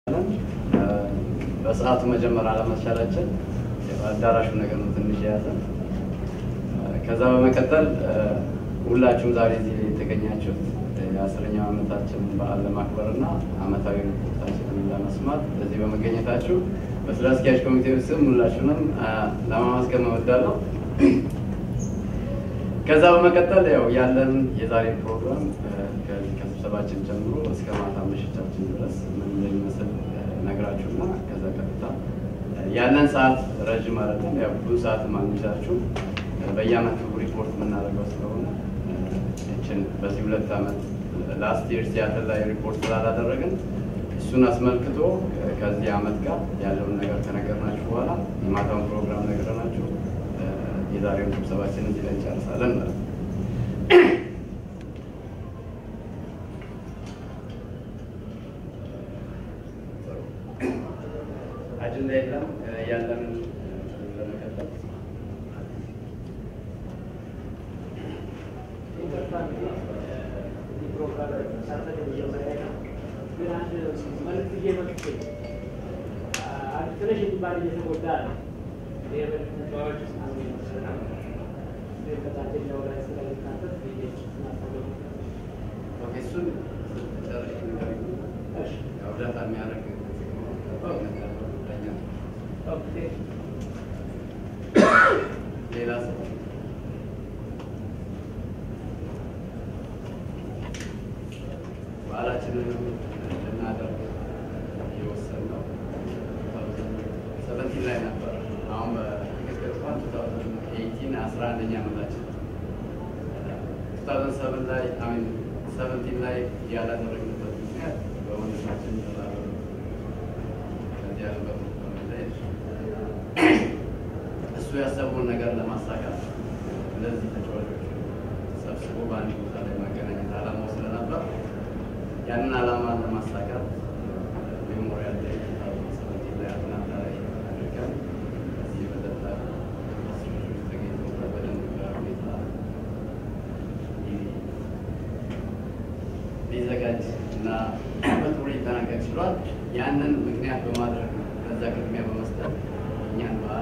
በሰዓቱ መጀመር አለመቻላችን አዳራሹ ነገር ነው ትንሽ የያዘን። ከዛ በመቀጠል ሁላችሁም ዛሬ እዚህ የተገኛችሁት የአስረኛው ዓመታችንን በዓል ለማክበር እና ዓመታዊ ሪፖርታችንን ለመስማት እዚህ በመገኘታችሁ በስራ አስኪያጅ ኮሚቴ ስም ሁላችሁንም ለማመስገን እወዳለሁ። ከዛ በመቀጠል ያው ያለን የዛሬ ፕሮግራም ከዚህ ከስብሰባችን ጀምሮ እስከ ማታ ምሽታችን ድረስ ምን እንደሚመስል ነግራችሁና ከዛ ቀጥታ ያለን ሰዓት ረዥም አይደለም። ያው ብዙ ሰዓት ማንይዛችሁ በየአመቱ ሪፖርት የምናደርገው ስለሆነ ይችን በዚህ ሁለት ዓመት ላስት ይር ሲያትል ላይ ሪፖርት ስላላደረግን እሱን አስመልክቶ ከዚህ ዓመት ጋር ያለውን ነገር ከነገርናችሁ በኋላ የማታውን ፕሮግራም ነግረናችሁ የዛሬውን ስብሰባችን እዚህ ላይ እንጨርሳለን ማለት ነው። አጀንዳ የለም ያለን ለመቀጠል ትንሽ የሚባል እየተጎዳ ነው። ተጫዋች ከታችኛው ላይ ስለሚካተት እሱን ጨርሽ እርዳታ የሚያደርግ ሌላ ሰው በዓላችንን ልናደርግ የወሰንነው ሰቨንቲን ላይ ነበር። አሁን በትክክል እንኳን ቱ ታውዘንድ ኤይቲን አስራ አንደኛ ዓመታችን ቱ ታውዘንድ ሰቨን ላይ አሚን ሰቨንቲን ላይ ያላደረግንበት ምክንያት በወንድማችን ተዛረ ከዚህ ያለበት በመለየት እሱ ያሰበውን ነገር ለማሳካት እነዚህ ተጫዋቾች ሰብስቦ በአንድ ቦታ ላይ ማገናኘት ዓላማው ስለነበር ያንን ዓላማ ለማሳካት ሜሞሪያል ላይ ሰቨንቲን ላይ አትላንታ ላይ አድርገን እዚህ በጠጣ ስሮች ተገኝተው በደንብ ሁኔታ ሊዘጋጅ እና በጥሩ ሊጠናቀቅ ችሏል። ያንን ምክንያት በማድረግ ከዛ ቅድሚያ በመስጠት እኛን በዓል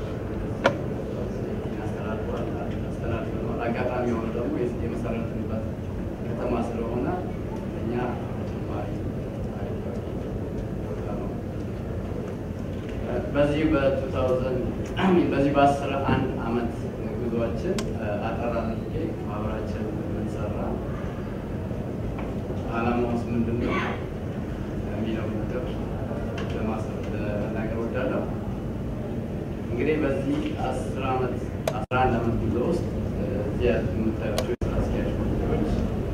አስተላልፏል አስተላልፈነዋል። አጋጣሚ የሆነ ደግሞ የመሰረትንበት ከተማ ስለሆነ እኛ ተጨማሪ ቦታ ነው። በዚህ በቱ ታውዘንድ በዚህ በአስራ አንድ አመት ጉዟችን አጠር አድርጌ ማህበራችን ምን ሰራ ዓላማውስ ምንድን ነው የሚለው ነገር ለመናገር ወዳለሁ። እንግዲህ በዚህ አስር ዓመት አስራ አንድ ዓመት ጉዞ ውስጥ እዚህ የምታያቸው የስራ አስኪያጅ ኮሚቴዎች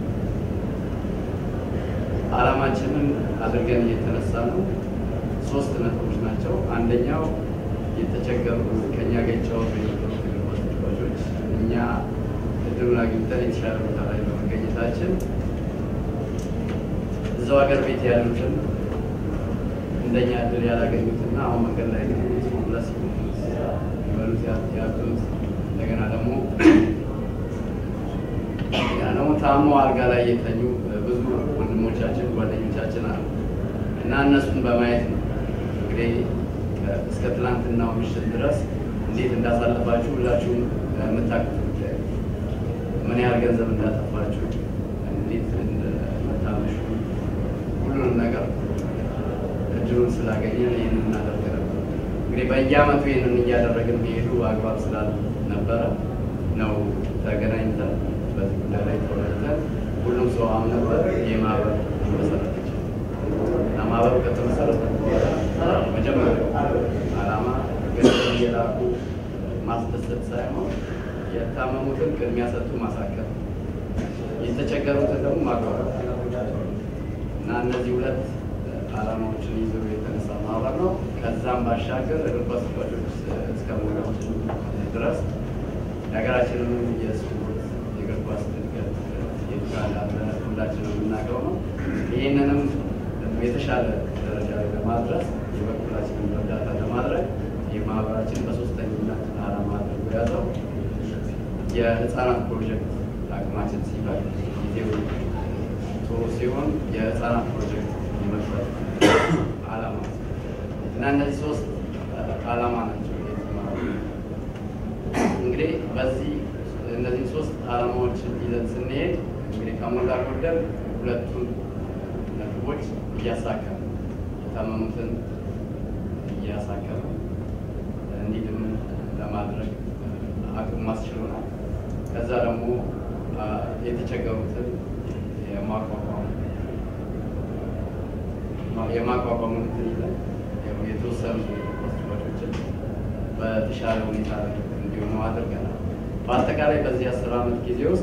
ዓላማችንን አድርገን እየተነሳ ነው። ሶስት ነጥቦች ናቸው። አንደኛው የተቸገሩ ከእኛ ጋር የተጫወቱ የነበሩ እግር ኳስ ተጫዋቾች እኛ እድሉን አግኝተን የተሻለ ቦታ ላይ በመገኘታችን እዛው ሀገር ቤት ያሉትን እንደኛ እድል ያላገኙትና አሁን መንገድ ላይ ሆምለስ ይበሉት ያሉት እንደገና ደግሞ ደግሞ ታሞ አልጋ ላይ የተኙ ብዙ ወንድሞቻችን ጓደኞቻችን አሉ እና እነሱን በማየት ነው እንግዲህ እስከ ትናንትናው ምሽት ድረስ እንዴት እንዳሳለፋችሁ ሁላችሁም የምታውቁት ጉዳይ ምን ያህል ገንዘብ እንዳጠፋችሁ እንዴት እንደምታመሹ ሁሉንም ነገር እድሉን ስላገኘን ይህንን እናደርግ ነበር። እንግዲህ በየአመቱ ይህንን እያደረግን መሄዱ አግባብ ስላልነበረ ነው ተገናኝተን በዚህ ጉዳይ ላይ ተወያይተን ሁሉም ሰው አምነበት ይህ ማህበር መሰረት ይችላል እና ማህበሩ ከተመሰረተ በኋላ መጀመሪያው ዓላማ ገንዘብ እየላኩ ማስደሰት ሳይሆን የታመሙትን ቅድሚያ ሰጥቶ ማሳከም፣ የተቸገሩትን ደግሞ ማቋረጥ እና እነዚህ ሁለት ዓላማዎችን ይዞ የተነሳ ማህበር ነው። ከዛም ባሻገር እግር ኳስ ተጫዋቾች እስከ መሆናችን ድረስ የሀገራችንን የስፖርት የእግር ኳስ እድገት እንዳለ ሁላችንም የምናውቀው ነው። ይህንንም የተሻለ ደረጃ ላይ ለማድረስ የበኩላችንን እርዳታ ለማድረግ የማህበራችን በሶስተኝነት ዓላማ አድርጎ ያዘው የህፃናት ፕሮጀክት አቅማችን ሲባል ጊዜው ጥሩ ሲሆን የህፃናት ፕሮጀክት የመክፈት ዓላማ እና እነዚህ ሶስት ዓላማ ናቸው። የዚህ ማህበር እንግዲህ በዚህ እነዚህ ሶስት ዓላማዎችን ይዘን ስንሄድ እንግዲህ ከሞላ ጎደል ሁለቱን ነጥቦች እያሳከም የታመሙትን እያሳከም እንዲድኑ ለማድረግ አቅም ማስችሎናል። ከዛ ደግሞ የተቸገሩትን የማቋቋም የማቋቋሙን እንትን ይዘን የተወሰኑ ሆስፒታሎችን በተሻለ ሁኔታ ላይ እንዲሆኑ አድርገናል። በአጠቃላይ በዚህ አስር ዓመት ጊዜ ውስጥ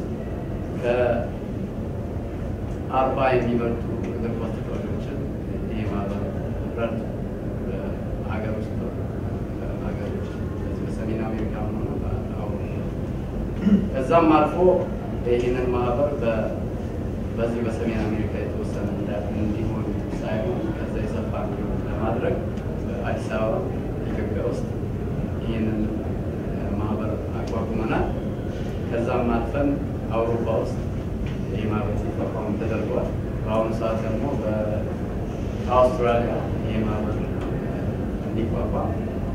ከአርባ የሚበልጡ እግር ኳስ ተጫዋቾችን ይህ ማህበር ረድ ሀገር ውስጥ ሀገሮች በሰሜን አሜሪካ ሆነ አውሮፓ ከዛም አልፎ ይህንን ማህበር በዚህ በሰሜን አሜሪካ የተወሰነ እንዲሆን ሳይሆን ከዛ የሰፋ እንዲሆን ለማድረግ በአዲስ አበባ ኢትዮጵያ ውስጥ ይህንን ማህበር አቋቁመናል። ከዛም አልፈን አውሮፓ ውስጥ ይህ ማህበር ሲቋቋም ተደርጓል። በአሁኑ ሰዓት ደግሞ በአውስትራሊያ ይህ ማህበር እንዲቋቋም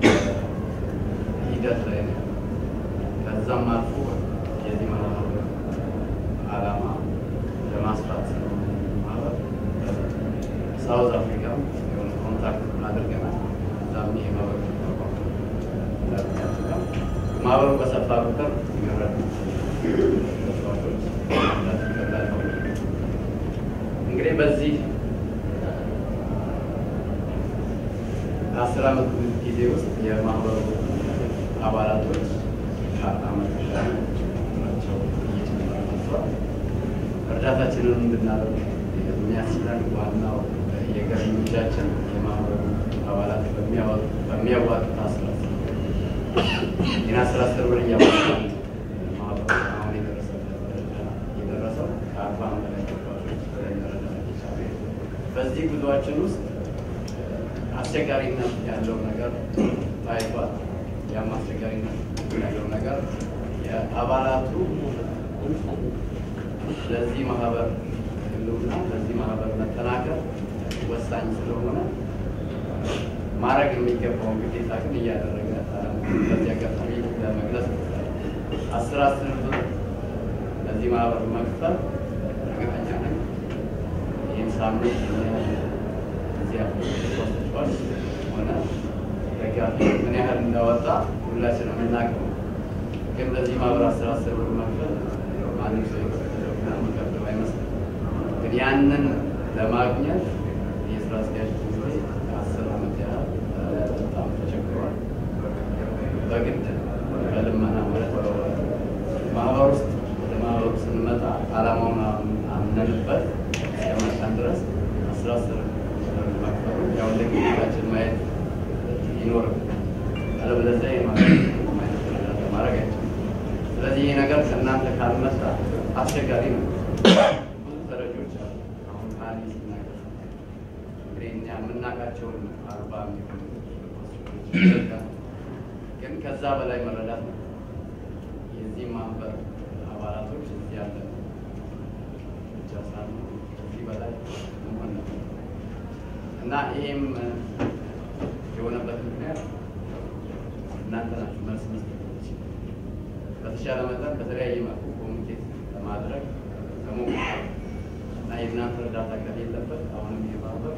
ሂደት ላይ ነው። ከዛም አልፎ የዚህ ማህበር ዓላማ ለማስፋት ስለሆነ ማህበር ሳውዝ አፍሪካ የሆነ ኮንታክት አድርገናል። እዛም ይሄ ማህበር ሲቋቋም ማህበሩ በሰፋ ቁጥር ይመረጥ ተጫዋቾች ይቀላል። እንግዲህ በዚህ አስር ዓመት ጊዜ ውስጥ የማህበሩ አባላቶች ከአመት ናቸው እየጨመረ መጥቷል። እርዳታችንን እንድናደርግ የሚያስችለን ዋናው የገቢ ምንጫችን የማህበሩ አባላት በሚያዋጡት አስራ ይህን አስራ አስር ብር እያዋጣ ማህበሩ አሁን የደረሰበት ደረጃ የደረሰው ከአርባ በላይ ተጫዋቾች መረዳት የቻለ በዚህ ጉዞአችን ውስጥ አስቸጋሪነት ያለው ነገር ታይቷል። ያም አስቸጋሪነት ያለው ነገር የአባላቱ ለዚህ ማህበር ህልውና ለዚህ ማህበር መጠናከር ወሳኝ ስለሆነ ማድረግ የሚገባውን ግዴታ ግን እያደረገ በዚህ አጋጣሚ ለመግለጽ አስር አስር ብር ለዚህ ማህበር መክፈል እርግጠኛ ነኝ ይህን ሳምንት እዚያ ተጫዋች ሆነ ደጋፊ ምን ያህል እንዳወጣ ሁላችንም የምናውቀው ግን ለዚህ ማህበር አስር አስር ብር መክፈል ማንም ሰው የከፈለውና መከፈለው አይመስልም። ግን ያንን ለማግኘት የስራ አስኪያጅ ጊዜ አስር ዓመት ያህል በጣም ተቸግሯል። በግድ በልመና ማለት ማህበር ውስጥ ወደ ማህበሩ ስንመጣ ዓላማውን አምነንበት እስከመጣን ድረስ አስራ አስር መክፈሉ ያው እንደ ግዴታችን ማየት ይኖርም አለበለዚያ የማድረግ ማድረግ አይችልም። ስለዚህ ይህ ነገር ከእናንተ ካልመጣ አስቸጋሪ ነው። ብዙ ተረጆች አሉ። አሁን ካሊ ሲናገር እንግዲህ እኛ የምናውቃቸውን አርባ የሚሆኑ ይዘጋል። ግን ከዛ በላይ መረዳት ነው። የዚህ ማህበር አባላቶች እዚህ ያለ ብቻ ሳሉ ከዚህ በላይ መሆን ነው እና ይሄም የሆነበት ምክንያት እናንተ ናችሁ መልስ መስጠት በተሻለ መጠን በተለያየ መልኩ ኮሚኒኬት ለማድረግ ከሞክር እና የእናንተ እርዳታ ከሌለበት አሁንም ይህ ማህበር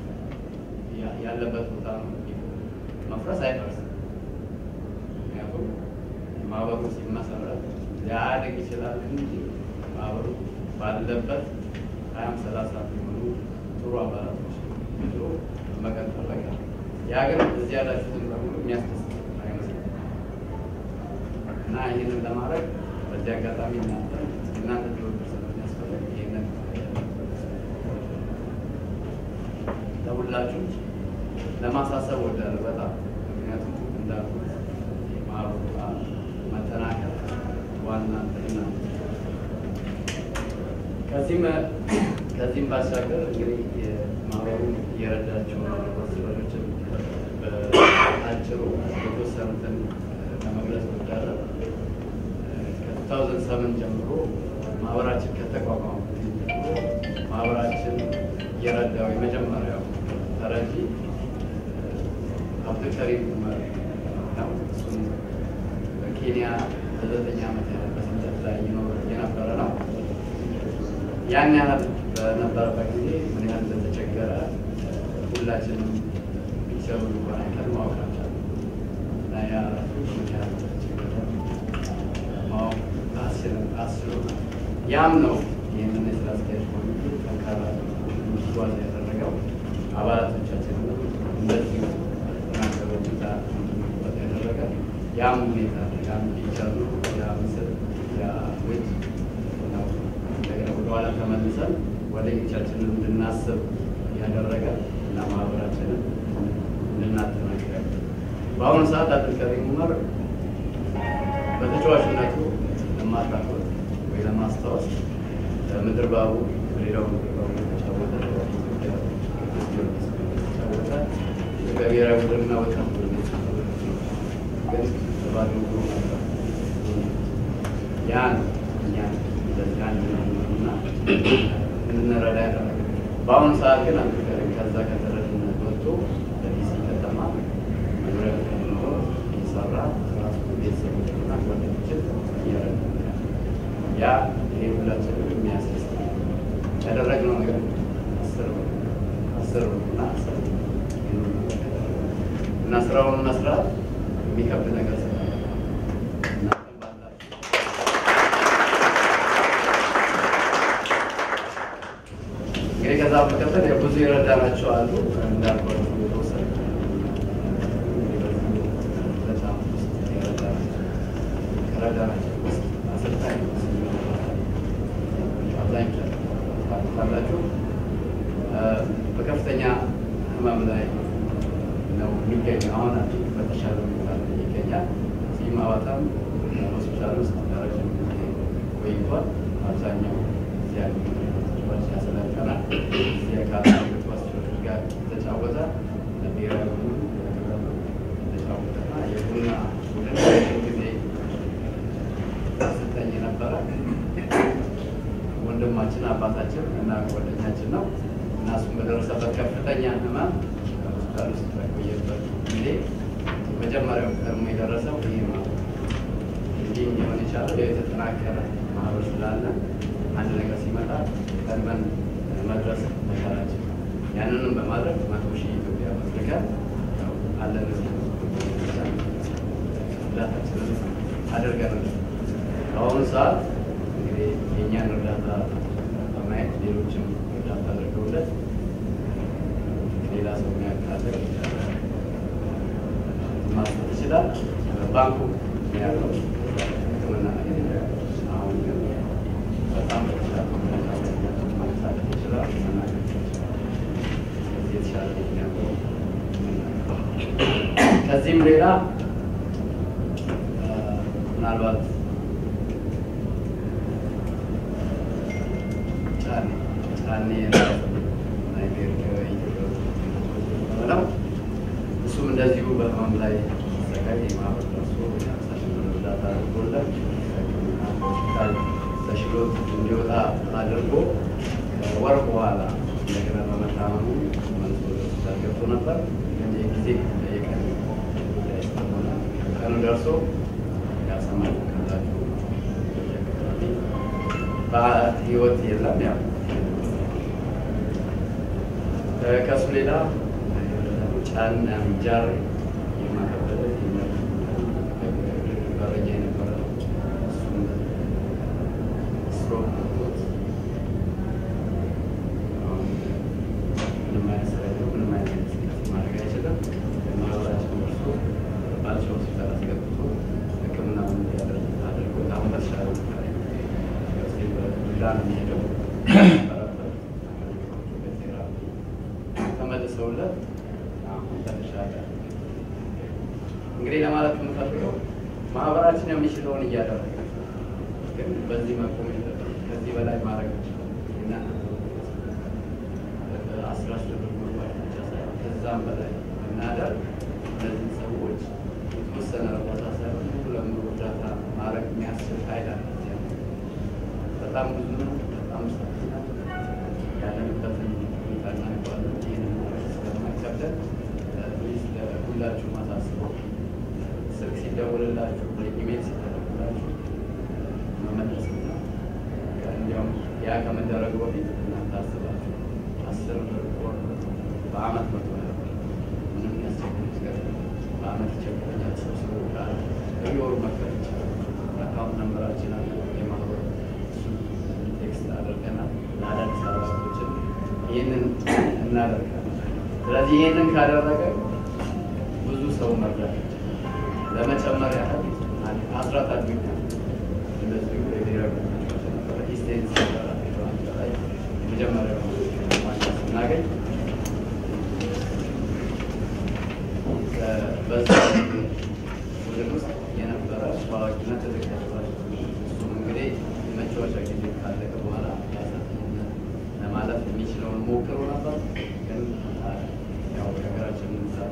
ያለበት ቦታ ነው። መፍረስ አይፈርስም። ምክንያቱም ማህበሩ ሲመሰረት ሊያድግ ይችላል እንጂ ማህበሩ ባለበት ሀያም ሰላሳ የሚሆኑ ጥሩ አባላቶች ይዞ መቀጠል በቃ ያ ግን እዚህ ያላችሁትን በሙሉ የሚያስደስት አይመስልም እና ይህንን ለማድረግ በዚህ አጋጣሚ እናንተ እናንተ ትብብር ስለሚያስፈልግ ይህንን ለሁላችሁ ለማሳሰብ ወዳለ በጣም ምክንያቱም እንዳልኩት የማህበሩ መጠናከር ዋና እንትና ከዚህም ከዚህም ባሻገር እንግዲህ የማህበሩ የረዳቸው ሆስፒታሎችን በአጭሩ የተወሰኑትን ለመግለጽ ወዳለን ከ2007 ጀምሮ ማህበራችን ከተቋቋመ ጀምሮ ማህበራችን የረዳው የመጀመሪያው ተረጂ አብዱልከሪም ዑመር ነው። እሱም በኬንያ ለዘጠኝ ዓመት ያህል በስደት ላይ ይኖር የነበረ ነው። ያን ያህል በነበረበት ጊዜ ምን ያህል እንደተቸገረ ሁላችንም ፒክቸሩ እንኳን አይተን ማወቅ አልቻልንም። እና ያ ራሱ ምን ያህል እንደተቸገረ ማወቅ አስችል- አስችሎናል። ያም ነው ይህንን የስራ አስኪያጅ ኮሚቴ ጠንካራ እንዲጓዝ ያደረገው አባላቶቻችንን እንደዚሁ ተናገሩ ሁኔታ እንዲጓዝ ያደረገ ያም ሁኔታ ያም ፒክቸር ነው ያ ምስል ያ ውጭ ነው እንደገና ወደኋላ ተመልሰን ጓደኞቻችንን እንድናስብ ያደረገ እና ማህበራችንን እንድናጠናክር በአሁኑ ሰዓት አብዱልከሪም ዑመር በተጫዋችነቱ ለማታቆት ወይ ለማስታወስ ምድር ባቡ ሌላው ምድር ባቡ የተጫወተ ኢትዮጵያ ቅዱስ ጊዮርጊስ የተጫወተ ኢትዮጵያ ብሔራዊ ቡድንና ወጣት ቡድን የተጫወተ ግን በባዶ እግሩ ነበር። ያ ነው እኛን እንደዚህ አንድ እና እንድንረዳ ያደረገ። በአሁኑ ሰዓት ግን አብዱልከሪም ከዛ ከተረድነት ወጥቶ በዲሲ ከተማ መኖሪያ ቤት ኖሮ እየሰራ ራሱ ቤተሰቦችና ጓደኞችን እየረዳ ነው ያለው። ያ ይሄ ሁላችንም የሚያስደስት ነው። ያደረግነው ነገር አስር ብር አስር ብር እና አስር ብር ይህንን ነገር ያደረግነው እና ስራውን መስራት የሚከብድ ነገር ስራ እናንተም ባላችሁ እንግዲህ ከዛ በመቀጠል ያው ብዙ የረዳናቸው አሉ እንዳልኳቸው የተወሰነ በጣም ውስጥ የረዳናቸው ከረዳናቸው ውስጥ አሰልጣኝ አብዛኞቻችሁ ታውቃላችሁ በከፍተኛ ህመም ላይ ነው የሚገኘው። አሁን በተሻለ ሁኔታ ላይ ይገኛል። እዚህ ማዋጣም ሆስፒታል ውስጥ ለረጅም ጊዜ ቆይቷል። አብዛኛው እዚህ ያሉ ተጫዋች ያሰለጠናል። እዚህ አካባቢ ተጫዋቾች ጋር ተጫወተ። ለብሔራዊ ቡድኑ ተጫወተና የቡና ቡድን ረጅም ጊዜ አሰልጣኝ የነበረ ወንድማችን አባታችን እና ጓደኛችን ነው እና እሱም በደረሰበት ከፍተኛ ህመም ሆስፒታል ውስጥ በቆየበት ጊዜ መጀመሪያው ቀድሞ የደረሰው ይህ ነው። እንዲህ ሊሆን የቻለው የተጠናከረ ማህበር ስላለ አንድ ነገር ሲመጣ ቀድመን መድረስ መቻላችን ነው። ያንንም በማድረግ መቶ ሺህ ኢትዮጵያ መስልከን አለን እርዳታችንን አድርገናል። በአሁኑ ሰዓት እንግዲህ የእኛን እርዳታ በማየት ሌሎችም እርዳታ አድርገውለት ሌላ ሰው የሚያካለ ማስጠት ይችላል። ባንኩ ያለው ሕክምና አሁን ግን በጣም በተሻለ ሁኔታ ማንሳት ይችላል። መናገር ይችላል። ከዚህ የተሻለ ምክንያቱ ከዚህም ሌላ ምናልባት ጫኔ ጫኔ ነገር ነው። እሱም እንደዚሁ በህመም ላይ ሲሰቃይ የማህበር ደርሶ የራሳችን እርዳታ አድርጎለት ሆስፒታል ተሽሎት እንዲወጣ አድርጎ ከወር በኋላ እንደገና በመታመሙ መልሶ ወደ ሆስፒታል ገብቶ ነበር። ግን የጊዜ የቀን ጉዳይ ስለሆነ ቀኑ ደርሶ ያሰማል ካላችሁ በህይወት የለም። ያው ከእሱ ሌላ ጫን ጃር የማከበደ በረኛ የነበረ እሱም ስትሮክ ገብቶት አሁን ምንም አይነት ስራ የለውም። ምንም አይነት እንቅስቃሴ ማድረግ አይችልም። ማህበራችን ደርሶ ባልቻ ሆስፒታል አስገብቶ ሕክምናውን እንዲያደርግ አድርጎት አሁን በተሻለ ሁኔታ ላይ ነው። እስኪ በዱላ ነው የሚሄደው በቴራፒ ተመልሰውለት አሁን ተሻለ። እንግዲህ ለማለት የምፈልገው ማህበራችን የሚችለውን እያደረገ ነው። ግን በዚህ መቆም የለበትም። ከዚህ በላይ ማድረግ ይችላል እና አስራ አስር ብር መግባት ብቻ ሳይሆን ከዛም በላይ እናደርግ እነዚህ ሰዎች የተወሰነ እርዳታ ሳይሆን ሙሉ ለሙሉ እርዳታ ማድረግ የሚያስችል ኃይል አለ። በጣም ብዙ ነው። በጣም ሰፊ ነው። ያለንበትን ሁኔታ እናውቀዋለን። ይህንን ማድረግ ስለማይከብደን ፕሊዝ ለሁላ ሁላችሁ ማሳስበው ስልክ ሲደውልላችሁ ወይ ኢሜል ሲደረግላችሁ መመለስና እንዲያውም ያ ከመደረጉ በፊት እናንተ አስባችሁ አስር ብር ወር በአመት መቶ ነበር ምንም ያስቸግር ነገር በአመት ይቸግረኛል ሰብስቦ ካለ በየወሩ መክፈል ይችላል። አካውንት ነምበራችን አለ የማህበሩ እሱ ቴክስት አድርገናል ለአዳዲስ አባላቶችን ይህንን እናደርጋለን። ስለዚህ ይህንን ካደረገ ብዙ ሰው መርዳት ይችላል። ለመጨመር ያህል አስራት አድሚና እንደዚሁ የብሔራዊ ኢስቴንስ ላይ የመጀመሪያ ዋንጫ ስናገኝ በዛ ቡድን ውስጥ የነበረ ታዋቂነት ትልቅ ተጫዋች እሱም እንግዲህ የመጫወቻ ጊዜ ካለቀ በኋላ ያሰልጥኝነት ለማለፍ የሚችለውን ሞክሮ ነበር። ግን ያው የሀገራችን ምሳሌ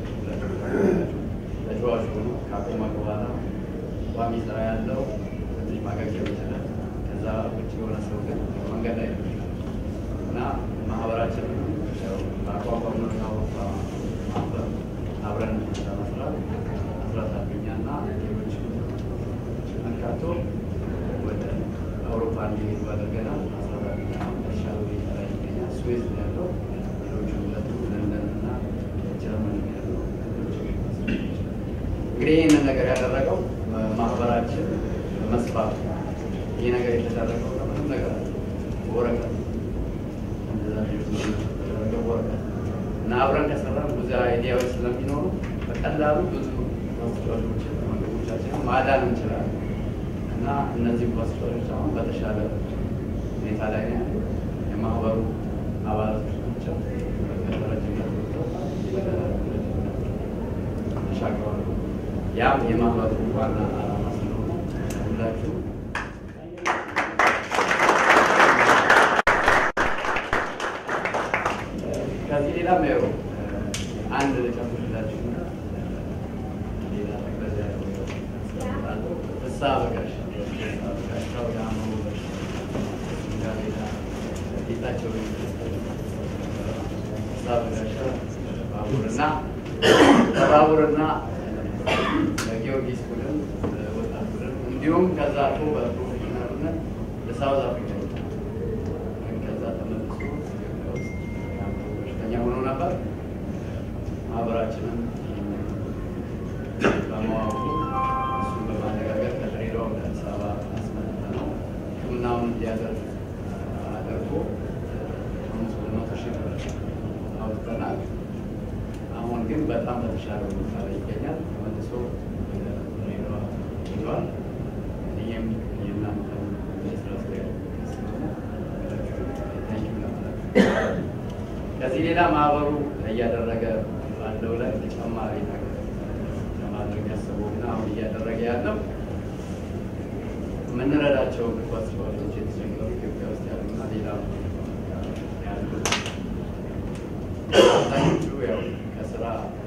ተጫዋች ሆኖ ካቆመ በኋላ ቋሚ ስራ ያለው ትንሽ ማገገም ይችላል። ከዛ ውጭ የሆነ ሰው ግን መንገድ ላይ ነው እና ማህበራችን በአቋቋምነው የአውሮፓ ማህበር አብረን ለመስራት መስራት አገኛና ሌሎች መርካቶ ወደ አውሮፓ እንዲሄዱ አድርገናል። መስራት አገኛ ተሻለ ሁኔታ ላይ ይገኛል። ስዌዝ ነው ያለው። ሌሎቹ ሁለቱ ለንደን እና ጀርመን ነው ያለው። እንግዲህ ይህንን ነገር ያደረገው ማህበራችን መስፋት ይህ ነገር የተደረገው ከምንም ነገር ወረቀት ወረቀት እና አብረን ከሰራን ብዙ አይዲያዎች ስለሚኖሩ በቀላሉ ብዙ ኳስጫዎችን ወንድሞቻችን ማዳን እንችላለን እና እነዚህ ኳስጫዎች አሁን በተሻለ ሁኔታ ላይ ነው ያሉ የማህበሩ አባላቶች ናቸው። ከረጅነት ተሻግረዋል። ያም የማህበሩ ዋና ዓላማ ስለሆነ ሁላችሁ ከዚህ ሌላ ያው አንድ ልጨምርላችሁ ሌላ ጠቅለል ያለ ፍስሐ በጋሽ በጋሻው የአእምሮ በሽታ ሌላ ጌታቸው ፍስሐ በጋሻ ባቡርና በባቡርና ለጊዮርጊስ ቡድን ወጣት ቡድን እንዲሁም ከዛ አልፎ በፕሮፌሽናልነት ለሳውዝ አፍሪካ ከዛ ተመልሶ ኢትዮጵያ ውስጥ በሽተኛ ሆኖ ነበር። ማህበራችንም በማወቁ እሱን በማነጋገር ከድሬዳዋ ወደ አዲስ አበባ አስመጥተነው ሕክምናውን እንዲያደርግ አድርጎ አምስት ወደ መቶ ሺህ ብር አውጥተናል። አሁን ግን በጣም በተሻለ ሁኔታ ላይ ይገኛል። ተመልሶ ወደ ድሬዳዋ ሄዷል። ይህም የእናንተ የስራ አስኪያጅ ስለሆነ ታንኪዩ ለማለት ከዚህ ሌላ ማህበሩ እያደረገ ባለው ላይ ተጨማሪ ነገር ለማድረግ ያሰበውና አሁን እያደረገ ያለው የምንረዳቸው እግር ኳስ ተጫዋቾች የተቸገሩ ኢትዮጵያ ውስጥ ያሉና ሌላ ያሉ አብዛኞቹ ያው ከስራ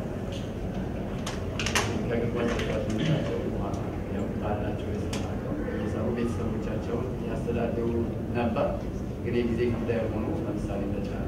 ከእግር ኳስ ተጫዋቾቻቸው ያው ባላቸው የስራ አቅም እየሰሩ ቤተሰቦቻቸውን ያስተዳድሩ ነበር። ግን የጊዜ ጉዳይ ሆኖ ለምሳሌ ተጫኔ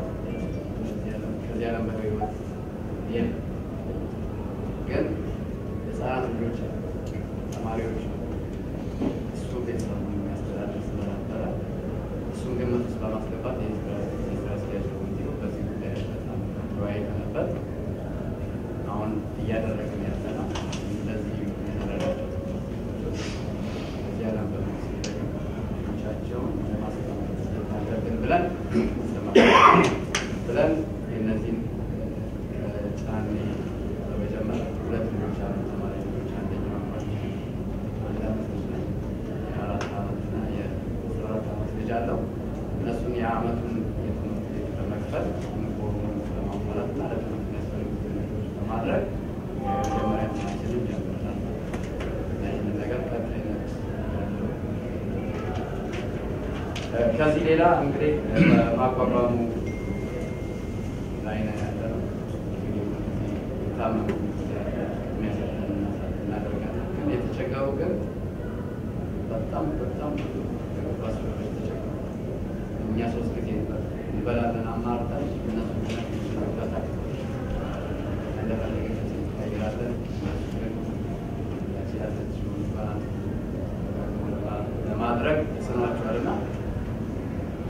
ከዚህ ዓለም በህይወት የለም። ግን ህፃናት ልጆች አሉ፣ ተማሪዎች አሉ። እሱ ቤተሰቡን የሚያስተዳድር ስለነበረ እሱን ግምት ውስጥ በማስገባት የስራ አስኪያጅ ኮሚቴው በዚህ ጉዳይ በጣም ተወያይተንበት አሁን እያደረግን ያለ ነው። እንደዚህ የተረዳቸው እዚህ ዓለም በሚቻቸውን ለማስቀመጥ አለብን ብለን ብለን የእነዚህን ጫኔ በመጀመር ሁለት ልጆች አሉ፣ ተማሪ ልጆች። አንደኛው አንድ አመት ልጅ ነው፣ የአራት አመት እና የአስራ አራት አመት ልጅ አለው። እነሱን የአመቱን የትምህርት ቤት በመክፈል ዩኒፎርሙን በማሟላት እና ለትምህርት የሚያስፈልጉትን ነገሮች በማድረግ የመጀመሪያ ትናችንን ጀምረናል እና ይህንን ነገር ቀጣይነት ያለው ከዚህ ሌላ እንግዲህ በማቋቋሙ ላይ ነው ያለነው። የታመሙ የሚያሰጠን እናደርጋለን። ግን የተቸገሩ ግን በጣም በጣም ብዙ ባስሮች ተቸገሩ። እኛ ሶስት ጊዜ እንበላለን አማርጠን እነሱ ነታ እንደፈለገ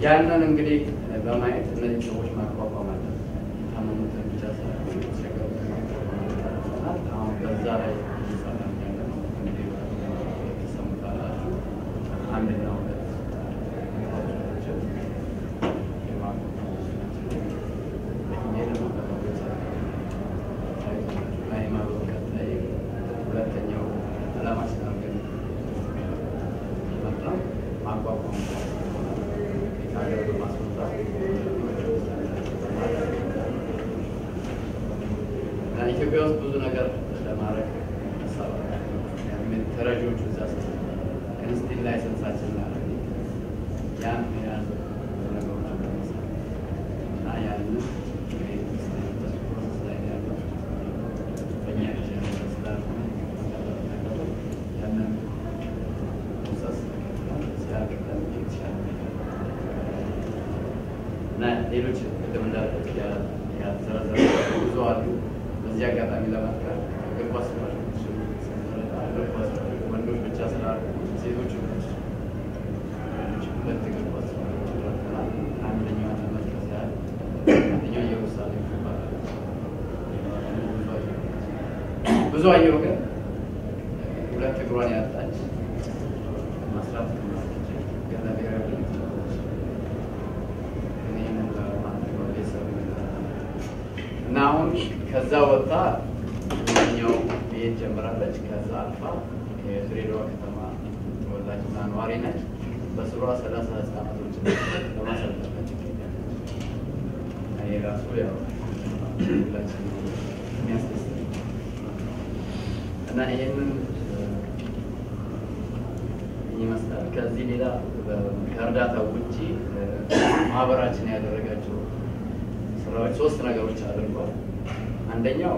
ያንን እንግዲህ በማየት እነዚህ ሰዎች ማቋቋም አለ የታመሙትን ብቻ ሳይሆን የተቸገሩትን ማቋቋም አለብናል። አሁን በዛ ላይ እየሰራን ያለ ነው። እንግዲህ ተሰሙታላችሁ አንድና ሁለት ናቸው የማቋቋም ናቸው። ይሄ ደግሞ ሃይማኖት ቀጣይ ሁለተኛው ዓላማችን አድርገን መጣ ማቋቋም ሀገር በማስወጣት እና ኢትዮጵያ ውስጥ ብዙ ነገር ለማድረግ ሀሳብ ተረጂዎቹ እዛ ስ እንስቲል ላይሰንሳችን ላ ያን የያዘ ብዙ ነገሮች ለመስራት እና ያንን ፕሮሰስ ላይ ነው ያለው በእኛ ስላልሆነ ያንን ፕሮሰስ ሲያደርገን የተሻለ እና ሌሎች ቅድም እንዳልኩት ያልተዘረዘሩ ብዙ አሉ። በዚህ አጋጣሚ ለመጥቀር እግር ኳስ ተጫዋቾች እግር ኳስ ወንዶች ብቻ ስላሉ ሴቶች ሁለት እግር ኳስ ተጫዋቾች ረድተናል። አንደኛዋ ለመጥቀስ ያህል አንደኛው ኢየሩሳሌም ትባላለች። ብዙ አየሁ ግን ሁለት እግሯን ያጣች ማስራት ትችላለች ግን ለብሔራዊ ቡድን ትችላለች። እና አሁን ከዛ ወጣ ኛው ቤት ጀምራለች። ከዛ አልፋ የድሬዳዋ ከተማ ተወላጅና ነዋሪ ነች። በስሯ ሰላሳ ህጻናቶች በማሰልጠን ትገኛለች። እኔ ራሱ ያው ሁላችን የሚያስደስት እና ይህንን ይመስላል። ከዚህ ሌላ ከእርዳታ ውጭ ማህበራችን ያደረጋቸው ስራዎች ሶስት ነገሮች አድርጓል። አንደኛው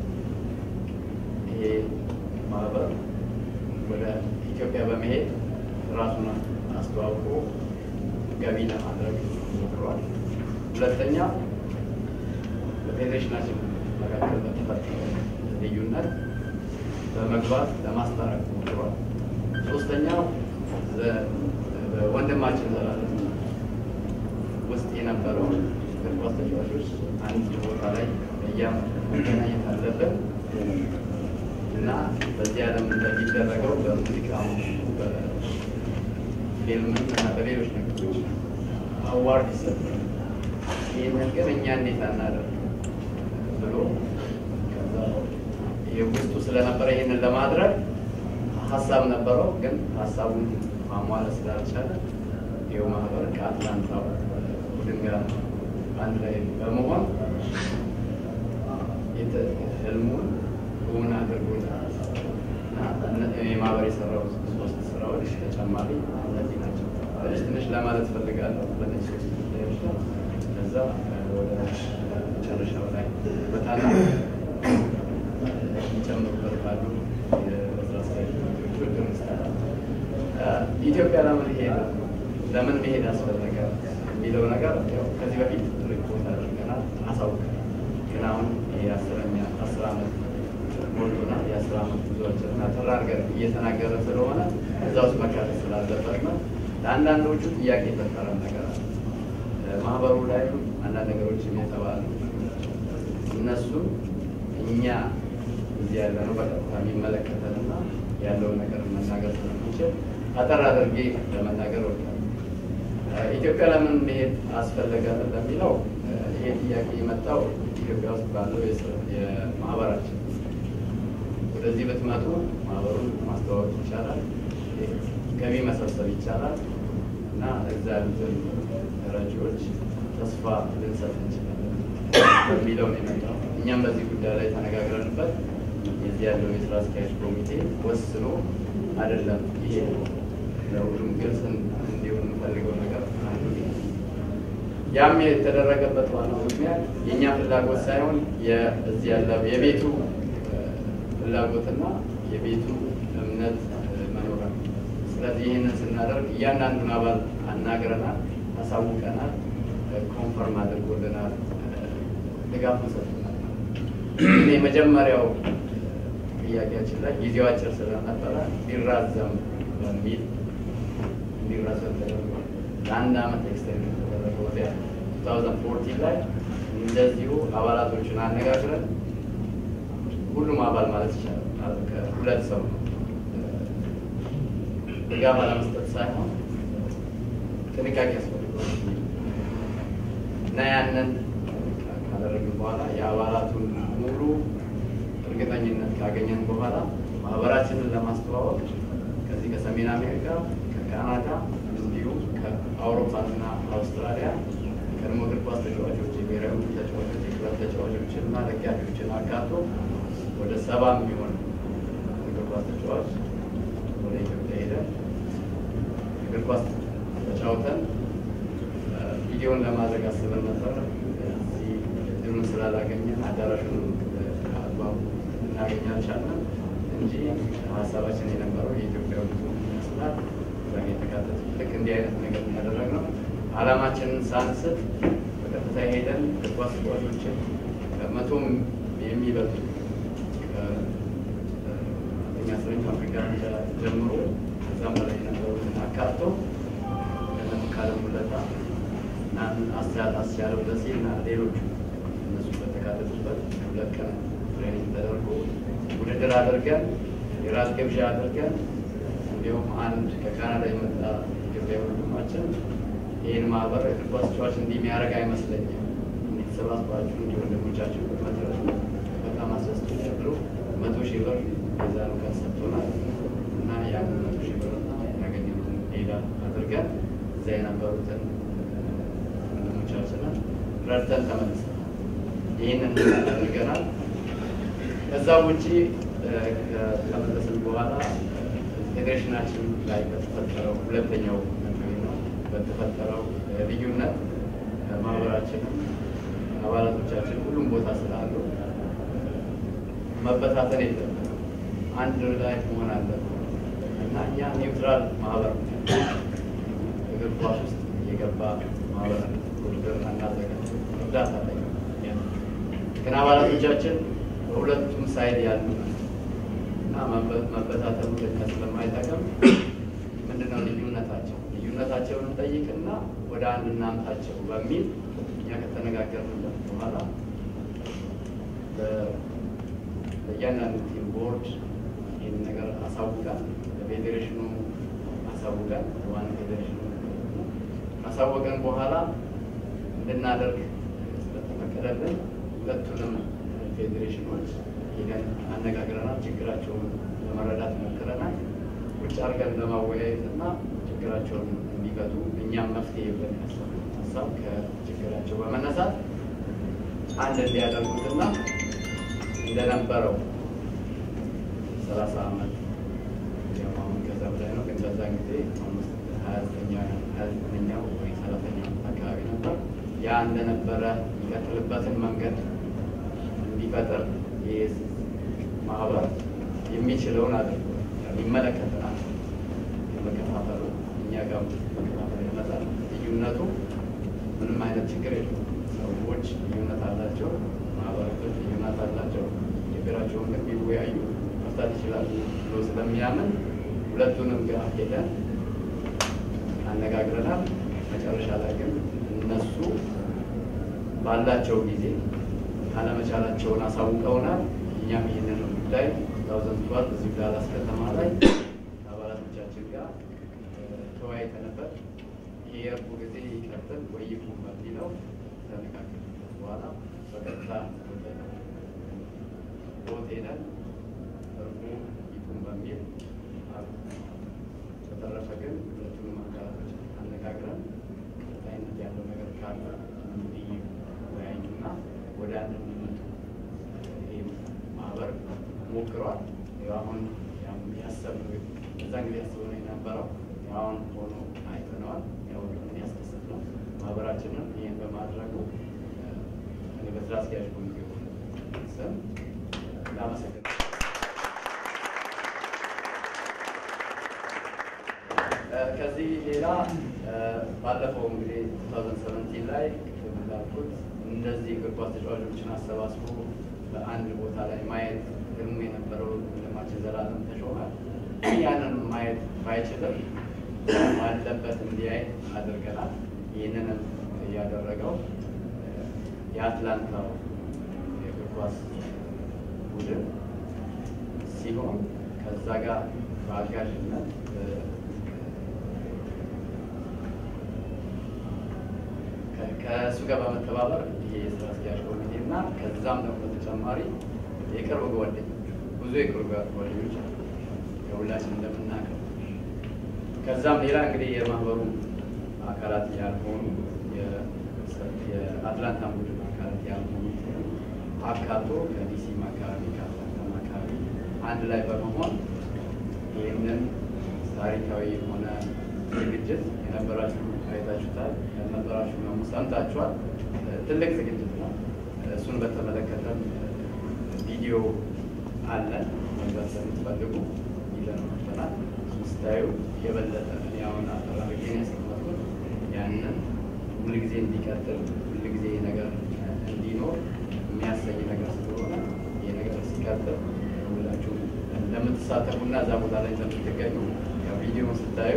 ይሄ ማህበር ወደ ኢትዮጵያ በመሄድ ራሱን አስተዋውቆ ገቢ ለማድረግ ሞክሯል። ሁለተኛ በፌዴሬሽናችን መካከል በተፈጠረ ልዩነት በመግባት ለማስታረቅ ሞክሯል። ሶስተኛው በወንድማችን ዘላለም ውስጥ የነበረው እግር ኳስ ተጫዋቾች አንድ ቦታ ላይ በየዓመቱ መገናኘት አለብን እና በዚህ ዓለም እንደሚደረገው በሙዚቃ በፊልም እና በሌሎች ነገሮች አዋርድ ይሰጣል። ይህንን ግን እኛ እንዴት አናደርግ ብሎ ከዛ ውስጡ ስለነበረ ይህንን ለማድረግ ሀሳብ ነበረው፣ ግን ሀሳቡን ማሟላት ስላልቻለ ይኸው ማህበር ከአትላንታ ቡድን ጋር አንድ ላይ በመሆን ህልሙን እውን አድርጎታል እና የማህበር የሰራው ሶስት ስራዎች ተጨማሪ እነዚህ ናቸው። ትንሽ ትንሽ ለማለት ፈልጋለሁ በነዚህ ሶስት ጉዳዮች ላይ ከዛ ወደ መጨረሻው ላይ በጣም የሚጨምሩበት ካሉ የስራ አስኪያጆች ኢትዮጵያ ለምን ሄደ ለምን መሄድ አስፈለገ የሚለው ነገር ያው ከዚህ በፊት ሪፖርት አድርገናል፣ አሳውቀናል። ግን አሁን የአስረኛ አስር ዓመት ሞልቶናል። የአስር ዓመት ጉዞዎችን አጠር አድርገን እየተናገረ ስለሆነ እዛ ውስጥ መካተት ስላለበት ነው። ለአንዳንዶቹ ጥያቄ የፈጠረ ነገር አለ። ማህበሩ ላይ አንዳንድ ነገሮችም የተባሉ እነሱ እኛ እዚህ ያለ ነው በቀጥታ የሚመለከተንና ያለውን ነገር መናገር ስለምንችል አጠር አድርጌ ለመናገር ወዳለሁ። ኢትዮጵያ ለምን መሄድ አስፈለገ ለሚለው ይሄ ጥያቄ የመጣው ኢትዮጵያ ውስጥ ባለው የማህበራችን ወደዚህ ብትመጡ ማህበሩን ማስተዋወቅ ይቻላል፣ ገቢ መሰብሰብ ይቻላል እና እዛ ያሉትን ደረጃዎች ተስፋ ልንሰጥ እንችላለን በሚለው ነው የመጣው። እኛም በዚህ ጉዳይ ላይ ተነጋግረንበት የዚህ ያለው የስራ አስኪያጅ ኮሚቴ ወስኖ አይደለም ይሄ ለሁሉም ግልጽ እንዲሆን የምፈልገው ነገር አንዱ ያም የተደረገበት ዋናው ምክንያት የእኛ ፍላጎት ሳይሆን እዚህ ያለው የቤቱ ፍላጎትና የቤቱ እምነት መኖር ነው። ስለዚህ ይህንን ስናደርግ እያንዳንዱን አባል አናግረናል፣ አሳውቀናል፣ ኮንፈርም አድርጎልናል፣ ድጋፉን ሰጥቶናል። የመጀመሪያው ጥያቄያችን ላይ ጊዜው አጭር ስለነበረ ሊራዘም በሚል እንዲራዘም ተደርጓል። ለአንድ ዓመት ኤክስቴንድ የተደረገ ወደ 2014 ላይ እንደዚሁ አባላቶችን አነጋግረን ሁሉም አባል ማለት ይቻላል ከሁለት ሰው ነው ድጋፍ አለመስጠት ሳይሆን ጥንቃቄ ያስፈልገዋል እና ያንን ካደረግን በኋላ የአባላቱን ሙሉ እርግጠኝነት ካገኘን በኋላ ማህበራችንን ለማስተዋወቅ ከዚህ ከሰሜን አሜሪካ፣ ከካናዳ እንዲሁም ከአውሮፓና አውስትራሊያ ቀድሞ እግር ኳስ ተጫዋቾች፣ የብሔራዊ ቡድን ተጫዋቾች፣ የክለብ ተጫዋቾችን እና ደጋፊዎችን አካቶ ወደ ሰባ የሚሆን እግር ኳስ ተጫዋች ወደ ኢትዮጵያ ሄደን እግር ኳስ ተጫውተን ቪዲዮን ለማድረግ አስበን ነበር። እዚህ እድሉን ስላላገኘን አዳራሹን አግባቡ እናገኝ አልቻልንም እንጂ ሀሳባችን የነበረው የኢትዮጵያ ብዙ ይመስላል እዛ የተካተቱ ልክ እንዲህ አይነት ነገር ያደረግነው ዓላማችንን ሳንስት በቀጥታ ሄደን እግር ኳስ ተጫዋቾችን ከመቶም የሚበልጡ ከአንደኛ ስረኝ አፍሪካ ጀምሮ ከዛም በላይ የነበሩትን አካቶ ካለም ሁለታ አስቻለው ደሴ እና ሌሎቹ እነሱ በተካተቱበት ሁለት ቀን ትሬኒንግ ተደርጎ ውድድር አድርገን የራስ ግብዣ አድርገን እንዲሁም አንድ ከካናዳ የመጣ ኢትዮጵያ ወንድማችን ይህን ማህበር እግር ኳስ ተጫዋች እንዲህ የሚያደርግ አይመስለኝም፣ እንዲተሰባስባችሁ እንዲህ ወንድሞቻችሁ መድረሱ በጣም አስደስቶኛል ብሎ መቶ ሺህ ብር የዛኑ ቀን ሰጥቶናል እና ያንን መቶ ሺህ ብር ያገኘነውን ሌላ አድርገን እዛ የነበሩትን ወንድሞቻችንን ረድተን ተመልሰናል። ይህንን አድርገናል። ከዛ ውጪ ከመለስን በኋላ ፌዴሬሽናችን ላይ በተፈጠረው ሁለተኛው ነው በተፈጠረው ልዩነት ማህበራችንም አባላቶቻችን ሁሉም ቦታ ስላሉ መበታተን የለም አንድ ላይ መሆን አለብን እና እኛ ኒውትራል ማህበር እግር ኳስ ውስጥ የገባ ማህበር ውድድር እናዘጋጅ እርዳታ ላይ ግን አባላቶቻችን በሁለቱም ሳይድ ያሉ እና መበታተኑ ልክ ስለማይጠቅም ምንድነው ልዩነታቸው ልዩነታቸውን እንጠይቅና ወደ አንድ እናምጣቸው በሚል እኛ ከተነጋገርንበት በኋላ በእያንዳንዱ ቲም ቦርድ ይህን ነገር አሳውቀን ለፌዴሬሽኑ አሳውቀን ዋና ፌዴሬሽኑ ካሳወቀን በኋላ እንድናደርግ ስለተፈቀደልን ሁለቱንም ፌዴሬሽኖች ሄደን አነጋግረናል። ችግራቸውን ለመረዳት ሞክረናል። ቁጭ አድርገን ለማወያየት እና ችግራቸውን እንዲፈቱ እኛም መፍትሄ ብለን ያሰብነው ሀሳብ ከችግራቸው በመነሳት አንድ እንዲያደርጉትና እንደነበረው ሰላሳ ዓመት አሁን ከዛ በላይ ነው፣ ግን በዛን ጊዜ ሀያ ዘጠነኛው ወይ ሰላሳኛው አካባቢ ነበር። ያ እንደነበረ የሚቀጥልበትን መንገድ እንዲፈጥር ይህ ማህበር የሚችለውን አድርጎ ይመለከተናል። የመከፋፈሉ እኛ ጋር መከፋፈል ይመጣል። ልዩነቱ ምንም አይነት ችግር የለም። ሰዎች ልዩነት አላቸው፣ ማህበረቶች ልዩነት አላቸው። ችግራቸውን ግን ቢወያዩ መፍታት ይችላሉ ብሎ ስለሚያምን ሁለቱንም ጋር ሄደን አነጋግረናል። መጨረሻ ላይ ግን እነሱ ባላቸው ጊዜ አለመቻላቸውን አሳውቀውናል። እኛም ይህንን ጉዳይ ታውዘንድ ትዋልቭ እዚህ ዳላስ ከተማ ላይ አባላቶቻችን ጋር ተወያይተንበት የእርቁ ጊዜ ይቀጥል ወይ ይቁም በሚለው ተነጋገርንበት በኋላ በቀጥታ ወደ ቦት ሄደን እርቁ ይቁም በሚል በተረፈ ግን ሁለቱንም አካላቶች አነጋግረን ቀጣይነት ያለው ነገር ካለ ይወያዩና ወደ አንድ እንዲመጡ ይህ ማህበር ሞክሯል። አሁን ያሰብነው እዛን ጊዜ ያስበነው የነበረው አሁን ሆኖ አይተነዋል። ያው ያስደስት ነው። ማህበራችንም ይህን በማድረጉ እኔ በስራ አስኪያጅ ኮሚቴው ስም ላመሰግን ከዚህ ሌላ ባለፈው እንግዲህ 2017 ላይ እንዳልኩት እንደዚህ እግር ኳስ ተጫዋቾችን አሰባስቦ በአንድ ቦታ ላይ ማየት ህልሙ የነበረው ወንድማችን ዘላለም ተሾመ ያንን ማየት ባይችልም ባለበት እንዲያይ አድርገናል። ይህንንም እያደረገው የአትላንታው የእግር ኳስ ቡድን ሲሆን ከዛ ጋር በአጋዥነት ከእሱ ጋር በመተባበር ይሄ የስራ አስኪያጅ ኮሚቴ እና ከዛም ደግሞ በተጨማሪ የቅርብ ጓደኞች ብዙ የቅርብ ጓደኞች አሉ ከሁላችን እንደምናውቀው ከዛም ሌላ እንግዲህ የማህበሩ አካላት ያልሆኑ የአትላንታ ቡድን አካላት ያልሆኑ አካቶ ከዲሲም አካባቢ ከአትላንታም አካባቢ አንድ ላይ በመሆን ይህንን ታሪካዊ የሆነ ዝግጅት የነበራችሁ አይታችሁታል፣ ያልነበራችሁ ደግሞ ሰምታችኋል። ትልቅ ዝግጅት ነው። እሱን በተመለከተም ቪዲዮ አለን። መግባት ስለምትፈልጉ ይዘን መጥተናል። ስታዩ የበለጠ እኔ አሁን አጠራርጌ ነው ያስቀመጥኩት። ያንን ሁልጊዜ እንዲቀጥል ሁልጊዜ ነገር እንዲኖር የሚያሰኝ ነገር ስለሆነ ይህ ነገር ሲቀጥል ሁላችሁ እንደምትሳተፉና እዛ ቦታ ላይ እንደምትገኙ ያው ቪዲዮውን ስታዩ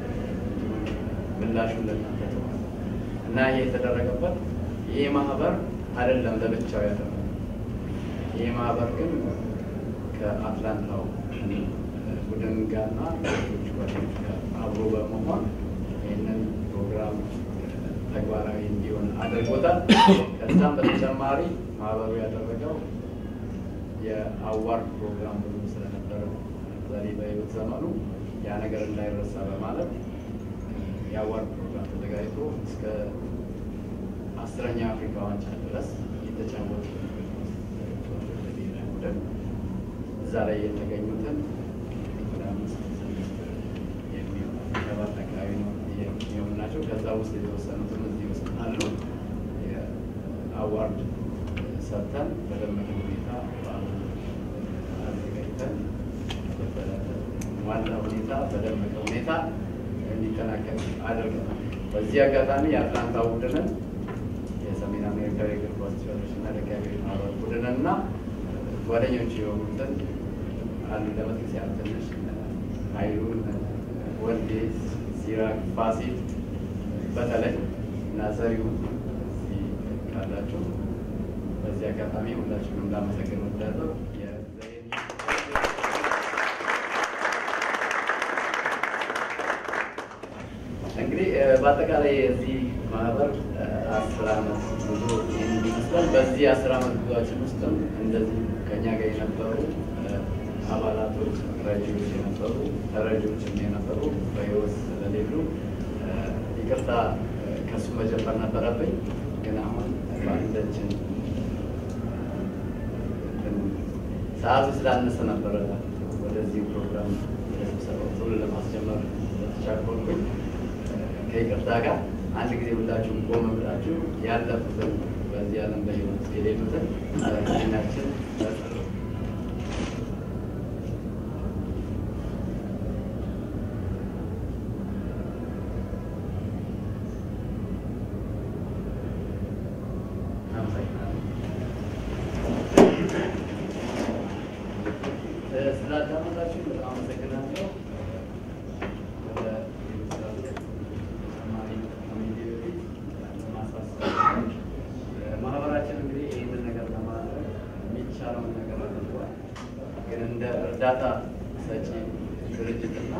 ምላሹን ለእናንተ ተዋል እና ይህ የተደረገበት ይህ ማህበር አይደለም ለብቻው ያደረገ ይህ ማህበር ግን ከአትላንታው ቡድን ጋርና ሌሎች ጓደኞች ጋር አብሮ በመሆን ይህንን ፕሮግራም ተግባራዊ እንዲሆን አድርጎታል። ከዛም በተጨማሪ ማህበሩ ያደረገው የአዋርድ ፕሮግራም ብዙ ስለነበረ ዛሬ በህይወት ዘመኑ ያ ነገር እንዳይረሳ በማለት የአዋርድ ፕሮግራም ተዘጋጅቶ እስከ አስረኛ አፍሪካ ዋንጫ ድረስ የተጫወቱ ቡድን እዛ ላይ የተገኙትን ወደ አምስት ስድስት የሚሆኑ ሰባት አካባቢ ነው የሚሆኑ ናቸው። ከዛ ውስጥ የተወሰኑትም እዚህ ውስጥ አሉ። የአዋርድ ሰጥተን በደመቀ ሁኔታ በዓሉን አዘጋጅተን ዋና ሁኔታ በደመቀ ሁኔታ እንዲጠናቀቅ አድርገናል። በዚህ አጋጣሚ የአትላንታ ቡድንን የሰሜን አሜሪካ የእግር ኳስ ተጫዋቾች እና ደጋፊዎች ማህበር ቡድንን እና ጓደኞች የሆኑትን አሉ ለመጥቀስ ያህል ትንሽ ኃይሉን፣ ወልዴ፣ ሲራክ፣ ፋሲል በተለይ እና ዘሪሁን እዚህ ካላችሁ በዚህ አጋጣሚ ሁላችሁንም ላመሰግን ወዳለሁ። እንግዲህ በአጠቃላይ የዚህ ማህበር አስር አመት ጉዞ ይህን ይመስላል። በዚህ አስር አመት ጉዞችን ውስጥም እንደዚህ ከኛ ጋር የነበሩ አባላቶች፣ ረጂዎች የነበሩ ተረጂዎችም የነበሩ በህይወት ስለሌሉ ይቅርታ ከሱ መጀመር ነበረብኝ። ግን አሁን በአንዳችን ሰዓቱ ስላነሰ ነበረ ወደዚህ ፕሮግራም ስብሰባው ቶሎ ለማስጀመር ተቻኮልኩኝ። ከይቅርታ ጋር አንድ ጊዜ ሁላችሁም ቆም ብላችሁ ያለፉትን በዚህ ዓለም በህይወት የሌሉትን ህሊናችን ስላዳመጣችሁ በጣም አመሰግናለሁ። ወደ ማህበራችን እንግዲህ ይህንን ነገር ለማድረግ የሚቻለውን ነገር አድርጓል። ግን እንደ እርዳታ ሰጪ ድርጅትና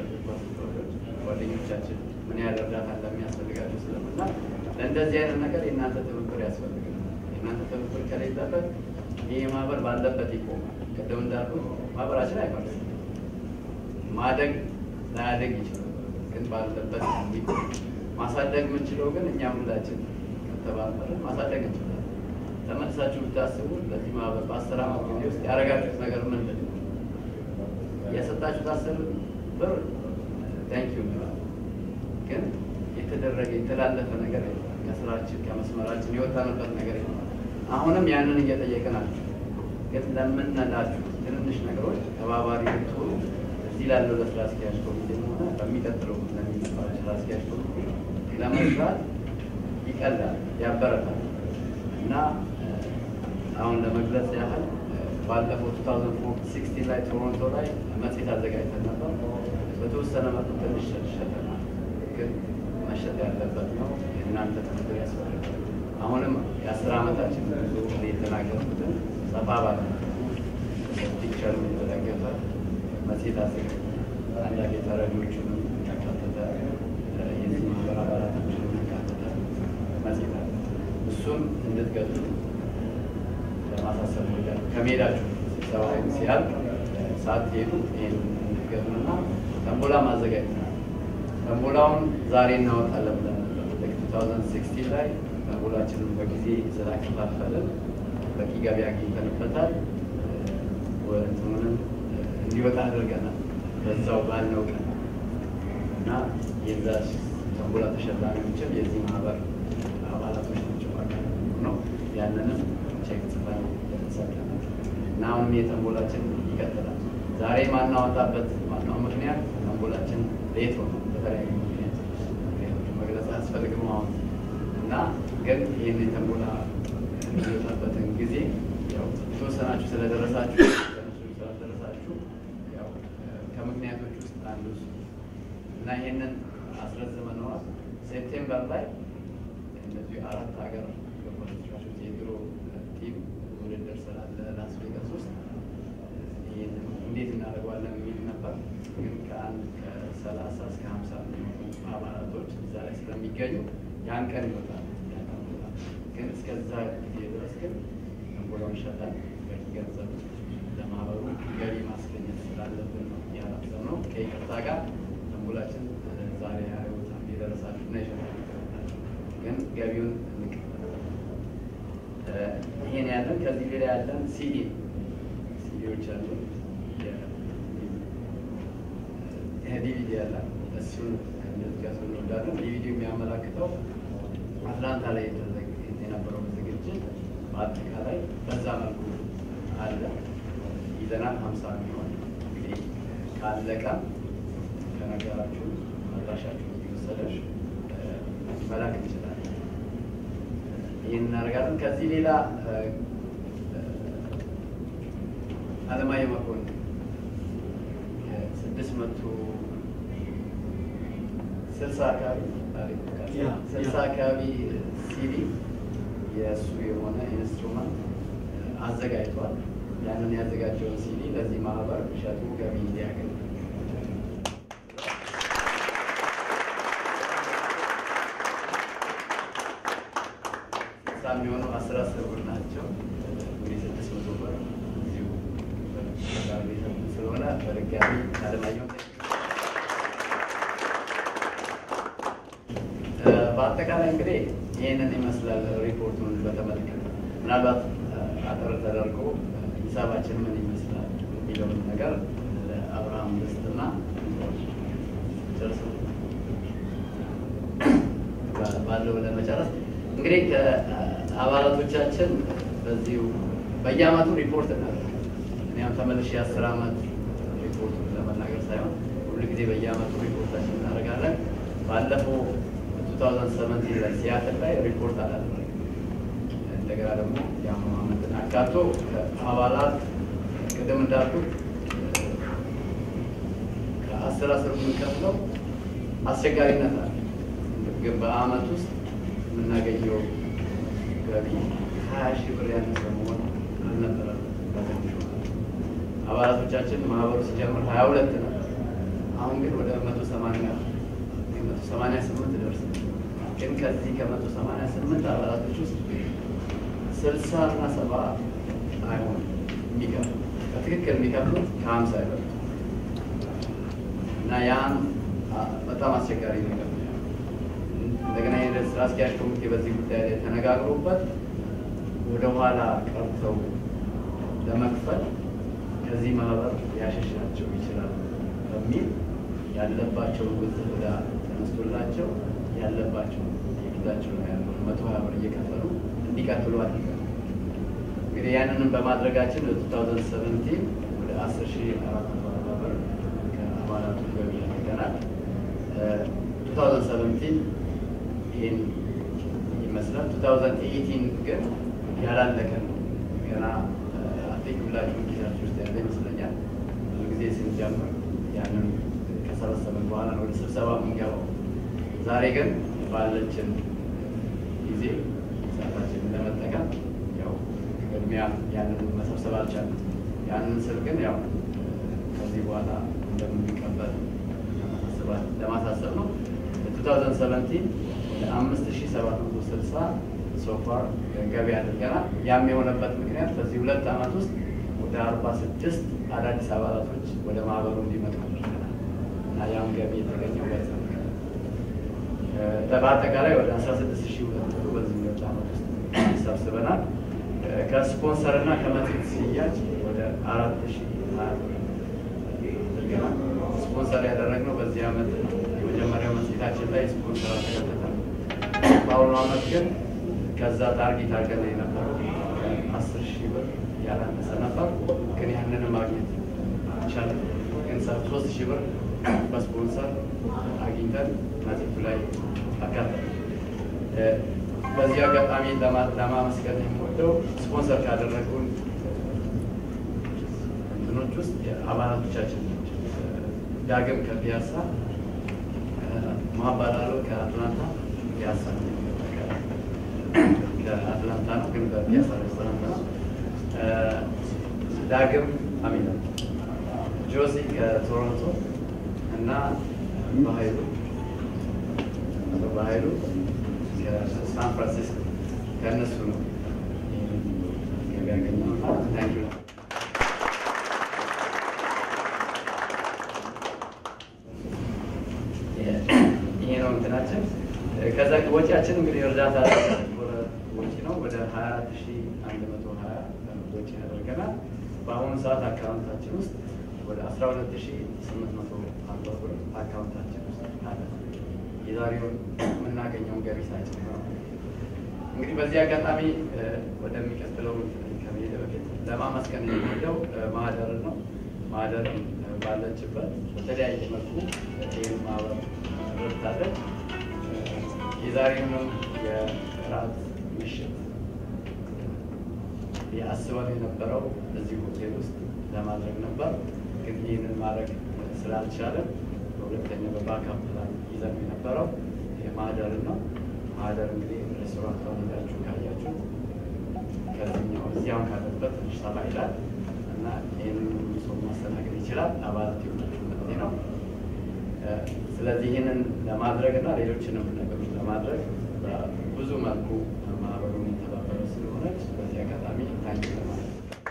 ጓደኞቻችን ምን ያህል እርዳታ እንደሚያስፈልጋቸው ስለምናል ለእንደዚህ አይነት ነገር የእናንተ ትብብር ያስፈልጋል። የእናንተ ትብብር ከሌለበት ይህ ማህበር ባለበት ይቆማል። ቅድም እንዳልኩት ማህበራችን አይፈርስም። ማደግ ላያደግ ይችላል፣ ግን ባለበት እንዲቆም ማሳደግ የምንችለው ግን እኛ ሁላችን ከተባበርን ማሳደግ እንችላለን። ተመልሳችሁ ብታስቡ ለዚህ ማህበር በአስር ዓመት ጊዜ ውስጥ ያደረጋችሁት ነገር ምንድን ነው? የሰጣችሁት አስር ብር ታንክ ዩ እንላለን። ግን የተደረገ የተላለፈ ነገር የለም። ከስራችን ከመስመራችን የወጣንበት ነገር የለም። አሁንም ያንን እየጠየቅን አለ። ግን ለምንላችሁ ትንንሽ ነገሮች ተባባሪ ብትሆኑ እዚህ ላለው ለስራ አስኪያጅ ኮሚቴ ሆነ በሚቀጥለው ለሚመጣው ስራ አስኪያጅ ኮሚቴ ለመስራት ይቀላል፣ ያበረታል እና አሁን ለመግለጽ ያህል ባለፈው 2016 ላይ ቶሮንቶ ላይ መጽሔት አዘጋጅተን ነበር። በተወሰነ መልኩ ትንሽ ሸጠናል፣ ግን መሸጥ ያለበት ነው። የእናንተ ትብብር ያስፈልጋል። አሁንም የአስር ዓመታችን ብዙ የተናገርኩትን ሰፋ ባለ ፒክቸር የተደገፈ መጽሔት አዘጋጅ አንዳንድ የተረጂዎቹንም ያካተተ የዚህ ማህበር አባላቶችንም ያካተተ መጽሔት አለ። እሱን እንድትገዙ ለማሳሰብ ወዳል ከሜዳችሁ ስብሰባ ሲያልቅ ሳትሄዱ ይህን እንድትገዙና ተንቦላ ማዘጋጅተናል። ተንቦላውን ዛሬ እናወጣለን ብለን ነበር። ልክ 2016 ላይ ተንቦላችንን በጊዜ ስላከፋፈልን በቂ ገቢ አግኝተንበታል። እንትኑንም እንዲወጣ አድርገናል በዛው ባልነው ቀን እና የዛ ተንቦላ ተሸላሚዎችም የዚህ ማህበር አባላቶች ናቸው ማለት ነው። ያንንም ቼክ ጽፈን ሰጥተናል እና አሁንም የተንቦላችን ይቀጥላል። ዛሬ ማናወጣበት ዋናው ምክንያት ተንቦላችን ሌት ሆነ በተለያዩ ምክንያት መግለጽ አያስፈልግም አሁን እና ግን ይህን የተንቦላ የሚወጣበትን ጊዜ ያው የተወሰናችሁ ስለደረሳችሁ ስላልደረሳችሁ ያው ከምክንያቶች ውስጥ አንዱ እሱ እና ይህንን አስረዝመነዋል። ሴፕቴምበር ላይ እነዚህ አራት ሀገር ተጫዋቾች የድሮ ቲም ውድድር ስላለ ላስ ቬጋስ ውስጥ ይህንን እንዴት እናደርገዋለን የሚል ነበር። ግን ከአንድ ከሰላሳ እስከ ሀምሳ የሚሆኑ አባላቶች እዛ ላይ ስለሚገኙ ያን ቀን ይወጣል። ግን እስከዛ ጊዜ ድረስ ግን ተንቦላውን ሸጠን በቂ ገንዘብ ለማህበሩ ገቢ ማስገኘት ስላለብን ነው ያላሰብነው። ከይቅርታ ጋር ተንቦላችን ዛሬ ያዩት የደረሳችሁ እና የሸጣችሁ ግን ገቢውን እንቀበላለን። ይሄን ያለን ከዚህ ሌላ ያለን ሲዲ ሲዲዎች አሉ። ዲቪዲ ያለ እሱን እንደዚያሱ እንወዳለን። ዲቪዲ የሚያመላክተው አትላንታ ላይ የነበረው ዝግጅት በአጠቃላይ በዛ መልኩ አለ ይዘናል። ሀምሳ የሚሆን እንግዲህ ካለቀ ከነገራችሁ አድራሻችሁ እየወሰደች መላክ እንችላለን። ይህን እናደርጋለን። ከዚህ ሌላ አለማየሁ መኮንን ስድስት መቶ ስልሳ አካባቢ ስልሳ አካባቢ ሲዲ የእሱ የሆነ ኢንስትሩመንት አዘጋጅቷል። ያንን ያዘጋጀውን ሲዲ ለዚህ ማህበር ሸጡ ገቢ እንዲያገኝ ስልሳ የሚሆኑ አስር አስር ብር ናቸው። እንግዲህ ስድስት መቶ ብር እዚሁ ስለሆነ በድጋሚ አለማየሁ በአጠቃላይ እንግዲህ ይህንን ይመስላል ሪፖርቱን በተመለከተ ምናልባት አጠር ተደርጎ ሂሳባችን ምን ይመስላል የሚለውን ነገር ለአብርሃም ደስትና ጨርሶ ባለው ለመጨረስ እንግዲህ ከአባላቶቻችን በዚሁ በየአመቱ ሪፖርት እናደርጋለን። እኒያም ተመልሼ የአስር አመት ሪፖርቱን ለመናገር ሳይሆን ሁሉ ጊዜ በየአመቱ ሪፖርታችን እናደርጋለን። ባለፈው 2017 ላይ ሲያትል ላይ ሪፖርት አላደረግም። እንደገና ደግሞ የአሁኑ አመትን አካቶ አባላት ቅድም እንዳልኩት ከአስር አስር የምንከፍለው አስቸጋሪነት አለ። ግን በአመት ውስጥ የምናገኘው ገቢ ሀያ ሺህ ብር ያነሰ መሆን አልነበረም። በትንሹ አባላቶቻችን ማህበሩ ሲጀምር ሀያ ሁለት ነበር። አሁን ግን ወደ መቶ ሰማንያ መቶ ሰማንያ ስምንት ደርስ ግን ከዚህ ከመቶ ሰማንያ ስምንት አባላቶች ውስጥ ስልሳ እና ሰባ አይሆንም የሚከፍሉ በትክክል የሚከፍሉት ከሀምሳ አይበሉ እና ያን በጣም አስቸጋሪ ነገር ነው። እንደገና የሂደት ስራ አስኪያጅ ኮሚቴ በዚህ ጉዳይ ላይ ተነጋግሮበት ወደኋላ ቀርተው ለመክፈል ከዚህ ማህበር ሊያሸሻቸው ይችላል በሚል ያለባቸውን ውዝፍ ዕዳ ተነስቶላቸው ያለባቸው የፊታቸው ላይ ያለው መቶ ሀያ ብር እየከፈሉ እንዲቀጥሉ አድርገን እንግዲህ ያንንም በማድረጋችን ለ2017 ወደ 10 ሺህ አራት መቶ አርባ ብር ከአባላቱ ገቢ አድርገናል። 2017 ይህን ይመስላል። 2018 ግን ያላለቀ ነው። ገና ቲንክ ሁላችሁም ጊዜያችሁ ውስጥ ያለ ይመስለኛል። ብዙ ጊዜ ስንጀምር ያንን ከሰበሰብን በኋላ ነው ወደ ስብሰባ የምንገባው። ዛሬ ግን ባለችን ጊዜ ሰዓታችንን ለመጠቀም ያው ቅድሚያ ያንን መሰብሰብ አልቻለም። ያንን ስል ግን ያው ከዚህ በኋላ እንደምንቀበል ለማሳሰብ ነው። 2017 ወደ 5760 ሶፋር ገቢ አድርገናል። ያም የሆነበት ምክንያት በዚህ ሁለት ዓመት ውስጥ ወደ 46 አዳዲስ አባላቶች ወደ ማህበሩ እንዲመጡ አድርገናል እና ያም ገቢ የተገኘው በዛ ምክንያት በአጠቃላይ ወደ 16 ሺህ ሁለት መቶ በዚህ ሁለት ዓመት ውስጥ ሰብስበናል። ከስፖንሰር እና ከመጽሔት ሽያጭ ወደ አራት ሺህ ሀያ አድርገናል። ስፖንሰር ያደረግነው በዚህ ዓመት የመጀመሪያው መጽሔታችን ላይ ስፖንሰር አልተከተተም። በአሁኑ ዓመት ግን ከዛ ታርጌት አድርገን የነበረው አስር ሺህ ብር ያላነሰ ነበር፣ ግን ያንን ማግኘት ይቻላል። ግን ሶስት ሺህ ብር በስፖንሰር አግኝተን መጽሔቱ ላይ አካተል በዚህ አጋጣሚ ለማመስገን የምወደው ስፖንሰር ካደረጉን እንትኖች ውስጥ አባላቶቻችን ናቸው። ዳግም ከፒያሳ፣ ማባላሎ ከአትላንታ ፒያሳ ከአትላንታ ነው፣ ግን በፒያሳ ሬስቶራንት ነው። ዳግም አሚና ጆሲ ከቶሮንቶ እና በሀይሉ በሀይሉ ከሳን ፍራንሲስኮ ከእነሱ ነው ያገኘው። ታንኪ ይሄ ነው እንትናችን። ከዛ ወጪያችን እንግዲህ እርዳታ ወጪ ነው ወደ ሀያ አራት ሺ አንድ መቶ ሀያ ወጪ ያደርገናል። በአሁኑ ሰዓት አካውንታችን ውስጥ ወደ አስራ ሁለት ሺ ስምንት መቶ አርባ ብር አካውንታችን ውስጥ አለ። የዛሬውን የምናገኘውን ገቢ ሳይጨምር እንግዲህ በዚህ አጋጣሚ ወደሚቀጥለው ከመሄድ በፊት ለማመስገን የሚሄደው ማህደርን ነው። ማህደርን ባለችበት በተለያየ መልኩ ይህን ማህበር ረድታለች። የዛሬውንም የራት ምሽት የአስበን የነበረው እዚህ ሆቴል ውስጥ ለማድረግ ነበር፣ ግን ይህንን ማድረግ ስላልቻለን በሁለተኛ በባካፕ ላይ ይዘን የነበረው የማህደርን ነው። ማህደር እንግዲህ ሬስቶራንት ሄዳችሁ ካያችሁ ከዚህኛው እዚያውን ካለበት ትንሽ ሰፋ ይላል እና ይህንን ሁሉ ሰው ማስተናገድ ይችላል። አባላት የሆናችሁ ማለት ነው። ስለዚህ ይህንን ለማድረግ እና ሌሎችንም ነገሮች ለማድረግ ብዙ መልኩ ማህበሩን የተባበረ ስለሆነች በዚህ አጋጣሚ ታንኪ ለማለት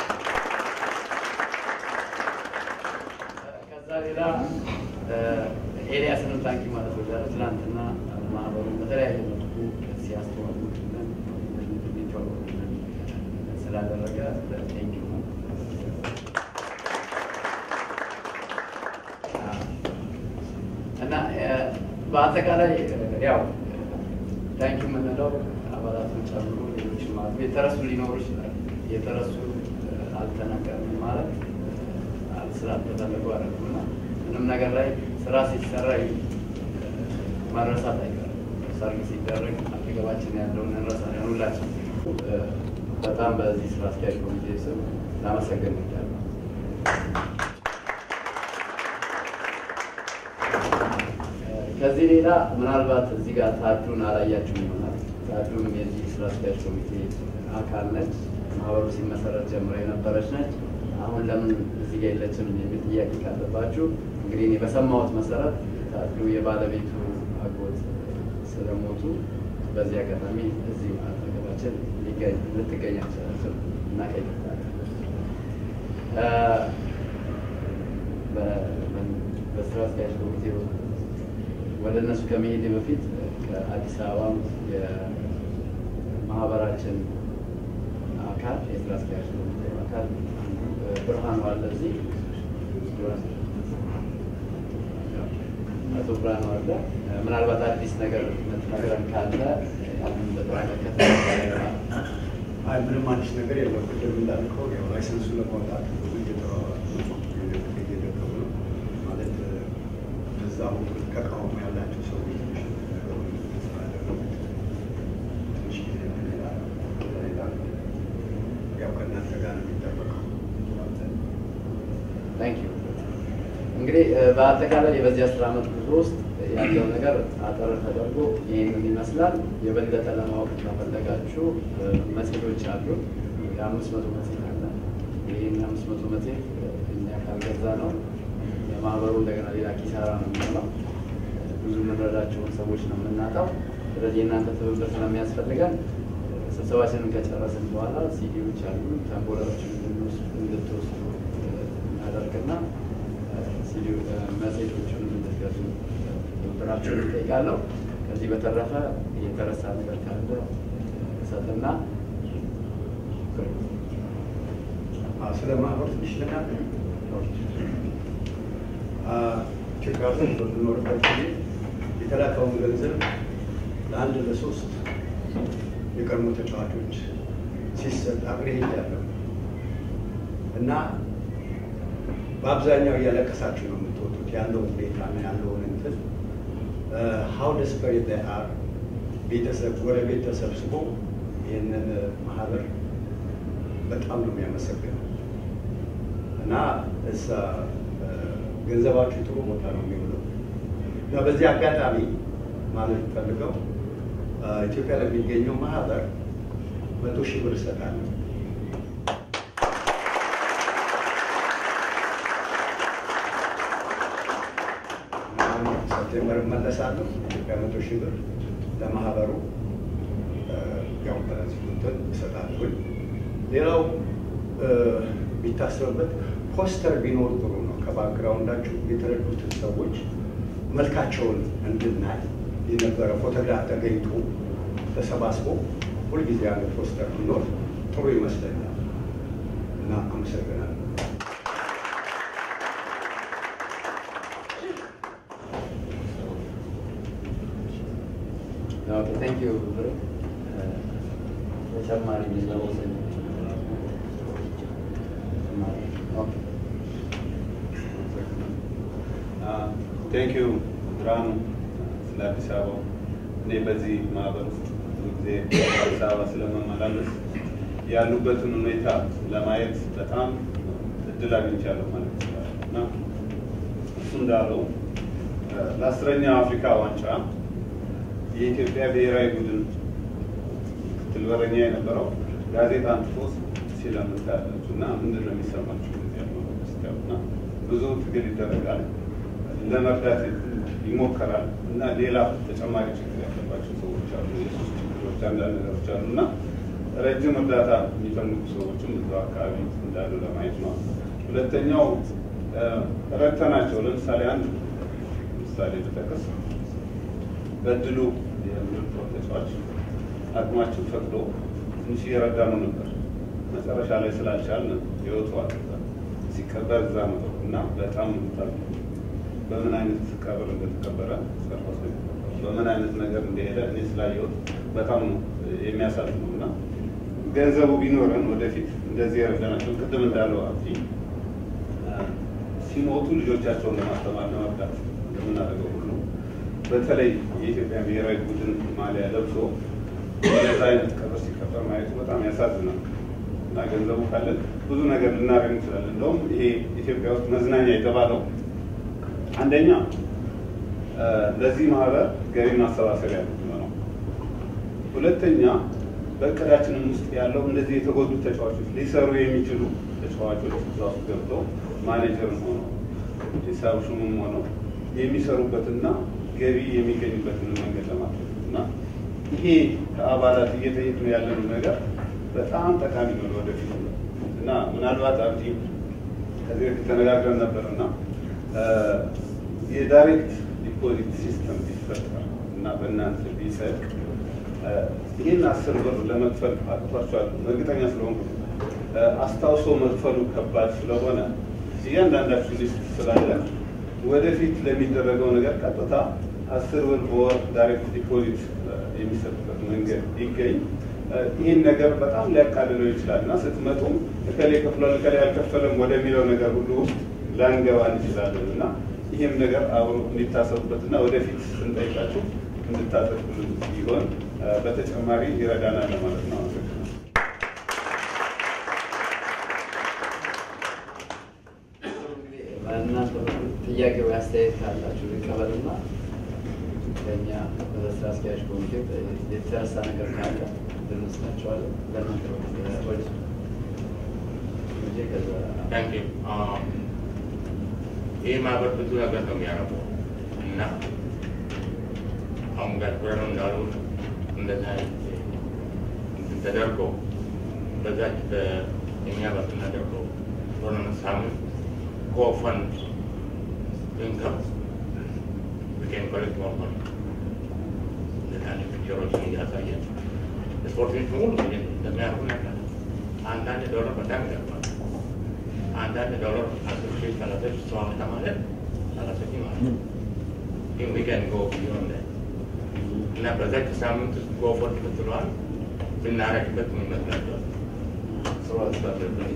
ከዛ ሌላ ኤልያስንም ታንኪ ማለት ወዳለ ትናንትና ማህበሩን በተለያየ መልኩ ሲያስተዋውቅልን እንዲተዋወቅልን ስላደረገ ቴንኪ ነው። እና በአጠቃላይ ያው ታንኪ የምንለው አባላቱን ጨምሮ ሌሎችም አሉ። የተረሱ ሊኖሩ ይችላል። የተረሱ አልተነገርም ማለት ስላልተፈለጉ አይደለም እና ምንም ነገር ላይ ስራ ሲሰራ መረሳት አይቀርም። ሰርግ ሲደረግ አጠገባችን ያለውን እንረሳለን ሁላችን። በጣም በዚህ ስራ አስኪያጅ ኮሚቴ ስም ላመሰግን እወዳለሁ። ከዚህ ሌላ ምናልባት እዚህ ጋር ታዱን አላያችሁም ይሆናል። ታዱም የዚህ ስራ አስኪያጅ ኮሚቴ አካል ነች። ማህበሩ ሲመሰረት ጀምሮ የነበረች ነች። አሁን ለምን እዚህ ጋር የለችም የሚል ጥያቄ ካለባችሁ እንግዲህ እኔ በሰማሁት መሰረት ታዱ የባለቤቱ አጎት ስለሞቱ በዚህ አጋጣሚ እዚህ አጠገባችን ልትገኝ አልቻለችም እና ከይቅርታ በስራ አስኪያጅ ኮሚቴ ወደ እነሱ ከመሄድ በፊት ከአዲስ አበባም የማህበራችን አካል የስራ አስኪያጅ ኮሚቴ አካል ብርሃኑ አለ እዚህ አቶ ብርሃኑ አለ። ምናልባት አዲስ ነገር የምትነግረን ካለ በተመለከተ አይ ምንም አዲስ ነገር የለም። ቅድም እንዳልከው ያው ላይሰንሱ ለማውጣት ብዙ እየደከሙ ነው ማለት እዛ በኩል ተቃውሞ ያላቸው ሰዎች ነገሩን ስላደረጉት ትንሽ ጊዜ ሌላ ሌላ ያው ከእናንተ ጋር ነው የሚጠበቀው። ታንክ ዩ። እንግዲህ በአጠቃላይ በዚህ አስር ዓመት ጉዞ ውስጥ ያለው ነገር አጠር ተደርጎ ይህንን ይመስላል። የበለጠ ለማወቅ ከፈለጋችሁ መጽሔቶች አሉ። የአምስት መቶ መጽሔት አለ። ይህን የአምስት መቶ መጽሔት እኛ ካልገዛ ነው የማህበሩ እንደገና ሌላ ኪሳራ ነው የሚሆነው። ብዙ የምንረዳቸውን ሰዎች ነው የምናጣው። ስለዚህ የእናንተ ትብብር ስለሚያስፈልገን ስብሰባችንን ከጨረስን በኋላ ሲዲዎች አሉ ተንቦላዎችን እንድትወስዱ እናደርግና መጽሔቶቹን እንድትገዙ ትብብራችሁን እጠይቃለሁ። ከዚህ በተረፈ የተረሳ ነገር ካለ እሰጥና ስለ ማህበር ትንሽ ልናገር። ኢትዮጵያ ውስጥ በምኖርበት ጊዜ የተላከውን ገንዘብ ለአንድ ለሶስት የቀድሞ ተጫዋቾች ሲሰጥ አብሬ ሄጃለሁ እና በአብዛኛው እያለቀሳችሁ ነው የምትወጡት ያለው ሁኔታ ነው ያለውን እንትን ሀው ደስፐሬት አር ቤተሰብ ጎረቤት ተሰብስቦ ይህንን ማህበር በጣም ነው የሚያመሰግነው እና እሳ ገንዘባችሁ ጥሩ ቦታ ነው የሚውለው እና በዚህ አጋጣሚ ማለት ፈልገው ኢትዮጵያ ለሚገኘው ማህበር መቶ ሺህ ብር እሰጣለሁ። ሴፕቴምበር እመለሳለሁ። ኢትዮጵያ መቶ ሺህ ብር ለማህበሩ ያው በዚህ እንትን እሰጣለሁኝ። ሌላው ቢታሰብበት ፖስተር ቢኖር ጥሩ ነው። ከባክግራውንዳችሁ የተረዱትን ሰዎች መልካቸውን እንድናይ የነበረ ፎቶግራፍ ተገኝቶ ተሰባስቦ ሁልጊዜ ያለ ፖስተር ቢኖር ጥሩ ይመስለኛል እና አመሰግናለሁ። ታንክ ዩ ብሩክ። ተጨማሪ ሚዛወሰ ቴንክ ዩ ብርሃኑ ስለ አዲስ አበባ። እኔ በዚህ ማህበር ውስጥ ብዙ ጊዜ አዲስ አበባ ስለመመላለስ ያሉበትን ሁኔታ ለማየት በጣም እድል አግኝቻለሁ ማለት ይችላል እና እሱ እንዳለው ለአስረኛው አፍሪካ ዋንጫ የኢትዮጵያ ብሔራዊ ቡድን ምክትል በረኛ የነበረው ጋዜጣ አንጥፎ ሲለምን ታያላችሁ እና ምንድን ነው የሚሰማችሁ? እና ብዙ ትግል ይደረጋል፣ ለመርዳት ይሞከራል እና ሌላ ተጨማሪ ችግር ያለባቸው ሰዎች አሉ፣ የሱስ ችግሮች፣ አንዳንድ ነገሮች አሉ እና ረጅም እርዳታ የሚፈልጉ ሰዎችም እዛው አካባቢ እንዳሉ ለማየት ነው። ሁለተኛው ረድተናቸው ለምሳሌ አንድ ምሳሌ ብጠቅስ በድሉ የምርጦ ተጫዋች አቅማችን ፈቅዶ ትንሽ እየረዳኑ ነበር። መጨረሻ ላይ ስላልቻልን ህይወቱ አጠፋ። ሲቀበር እዛ ነው እና በጣም ምታል በምን አይነት ቀብር እንደተቀበረ ሰርፎስ በምን አይነት ነገር እንደሄደ እኔ ስላየሁት በጣም ነው የሚያሳዝነው እና ገንዘቡ ቢኖረን ወደፊት እንደዚህ የረዳናቸው ቅድም እንዳለው አብዲ ሲሞቱ ልጆቻቸውን ለማስተማር ለመርዳት እንደምናደርገው ሁሉ በተለይ የኢትዮጵያ ብሔራዊ ቡድን ማሊያ ለብሶ እንደዛ አይነት ቀብር ሲቀበር ማየቱ በጣም ያሳዝናል እና ገንዘቡ ካለን ብዙ ነገር ልናደርግ እንችላለን። እንደውም ይሄ ኢትዮጵያ ውስጥ መዝናኛ የተባለው አንደኛ ለዚህ ማህበር ገቢ ማሰባሰቢያ ነው። ሁለተኛ በእቅዳችንም ውስጥ ያለው እንደዚህ የተጎዱ ተጫዋቾች ሊሰሩ የሚችሉ ተጫዋቾች እዛ ውስጥ ገብተው ማኔጀርም ሆነው ሂሳብ ሹምም ሆነው የሚሰሩበትና ገቢ የሚገኙበትን መንገድ ለማድረግ እና ይሄ ከአባላት እየጠየቅን ያለነው ነገር በጣም ጠቃሚ ነው ወደፊት እና ምናልባት አብዲ ከዚህ በፊት ተነጋግረን ነበር እና የዳይሬክት ዲፖዚት ሲስተም ቢፈጠር እና በእናንተ ቢጸድቅ ይህን አስር ብር ለመክፈል አቅቷቸዋል እርግጠኛ ስለሆንኩ አስታውሶ መክፈሉ ከባድ ስለሆነ እያንዳንዳችሁ ሊስት ስላለ ወደፊት ለሚደረገው ነገር ቀጥታ አስር ብር በወር ዳይሬክት ዲፖዚት የሚሰጥበት መንገድ ይገኝ። ይህን ነገር በጣም ሊያቃልለው ይችላል እና ስትመጡም እከሌ ከፍሏል እከሌ አልከፈለም ወደሚለው ነገር ሁሉ ውስጥ ላንገባ እንችላለን እና ይህም ነገር አብሮ እንዲታሰቡበት እና ወደፊት ስንጠይቃችሁ እንድታጠቁልን ይሆን በተጨማሪ ይረዳናል ለማለት ነው። አመሰግናለሁ። እንግዲህ በእናንተ በኩል ጥያቄ ወይ አስተያየት ካላችሁ ልቀበልና ከኛ በስራ አስኪያጅ ኮሚቴ የተረሳ ነገር ካለ ልንወስዳቸዋለን። በእናንተ በኩል ጥያቄዎች እንጂ ከዛ ታንክ ዩ ይህ ማህበር ብዙ ነገር ነው የሚያደርገው እና አሁን ጋር ብረኑ እንዳሉ እንደዛ አይነት እንትን ተደርጎ በዛች በእኛ በምናደርገው ቶርናመንት ሳምንት ኮፈንድ ኢንከም ዊኬን ኮሌክት ሞር መኒ እንደዛ አይነት ፒክቸሮችን እያሳየን ስፖርተኞች በሙሉ ይሄን እንደሚያደርጉ ያውቃል። አንዳንድ ዶላር በጣም ይጠቅማል። አንዳንድ ዶላር አስር ሺህ ሰላሳ ሺህ ሰው አመጣ ማለት ሰላሳ ሺህ ማለት ነው። ግን we can go beyond that. እና በዛች ሳምንት ውስጥ ጎፎርድ ብትለዋል ብናረግበት ምን ይመስላችኋል? ጥሩ ሀሳብ ነበር።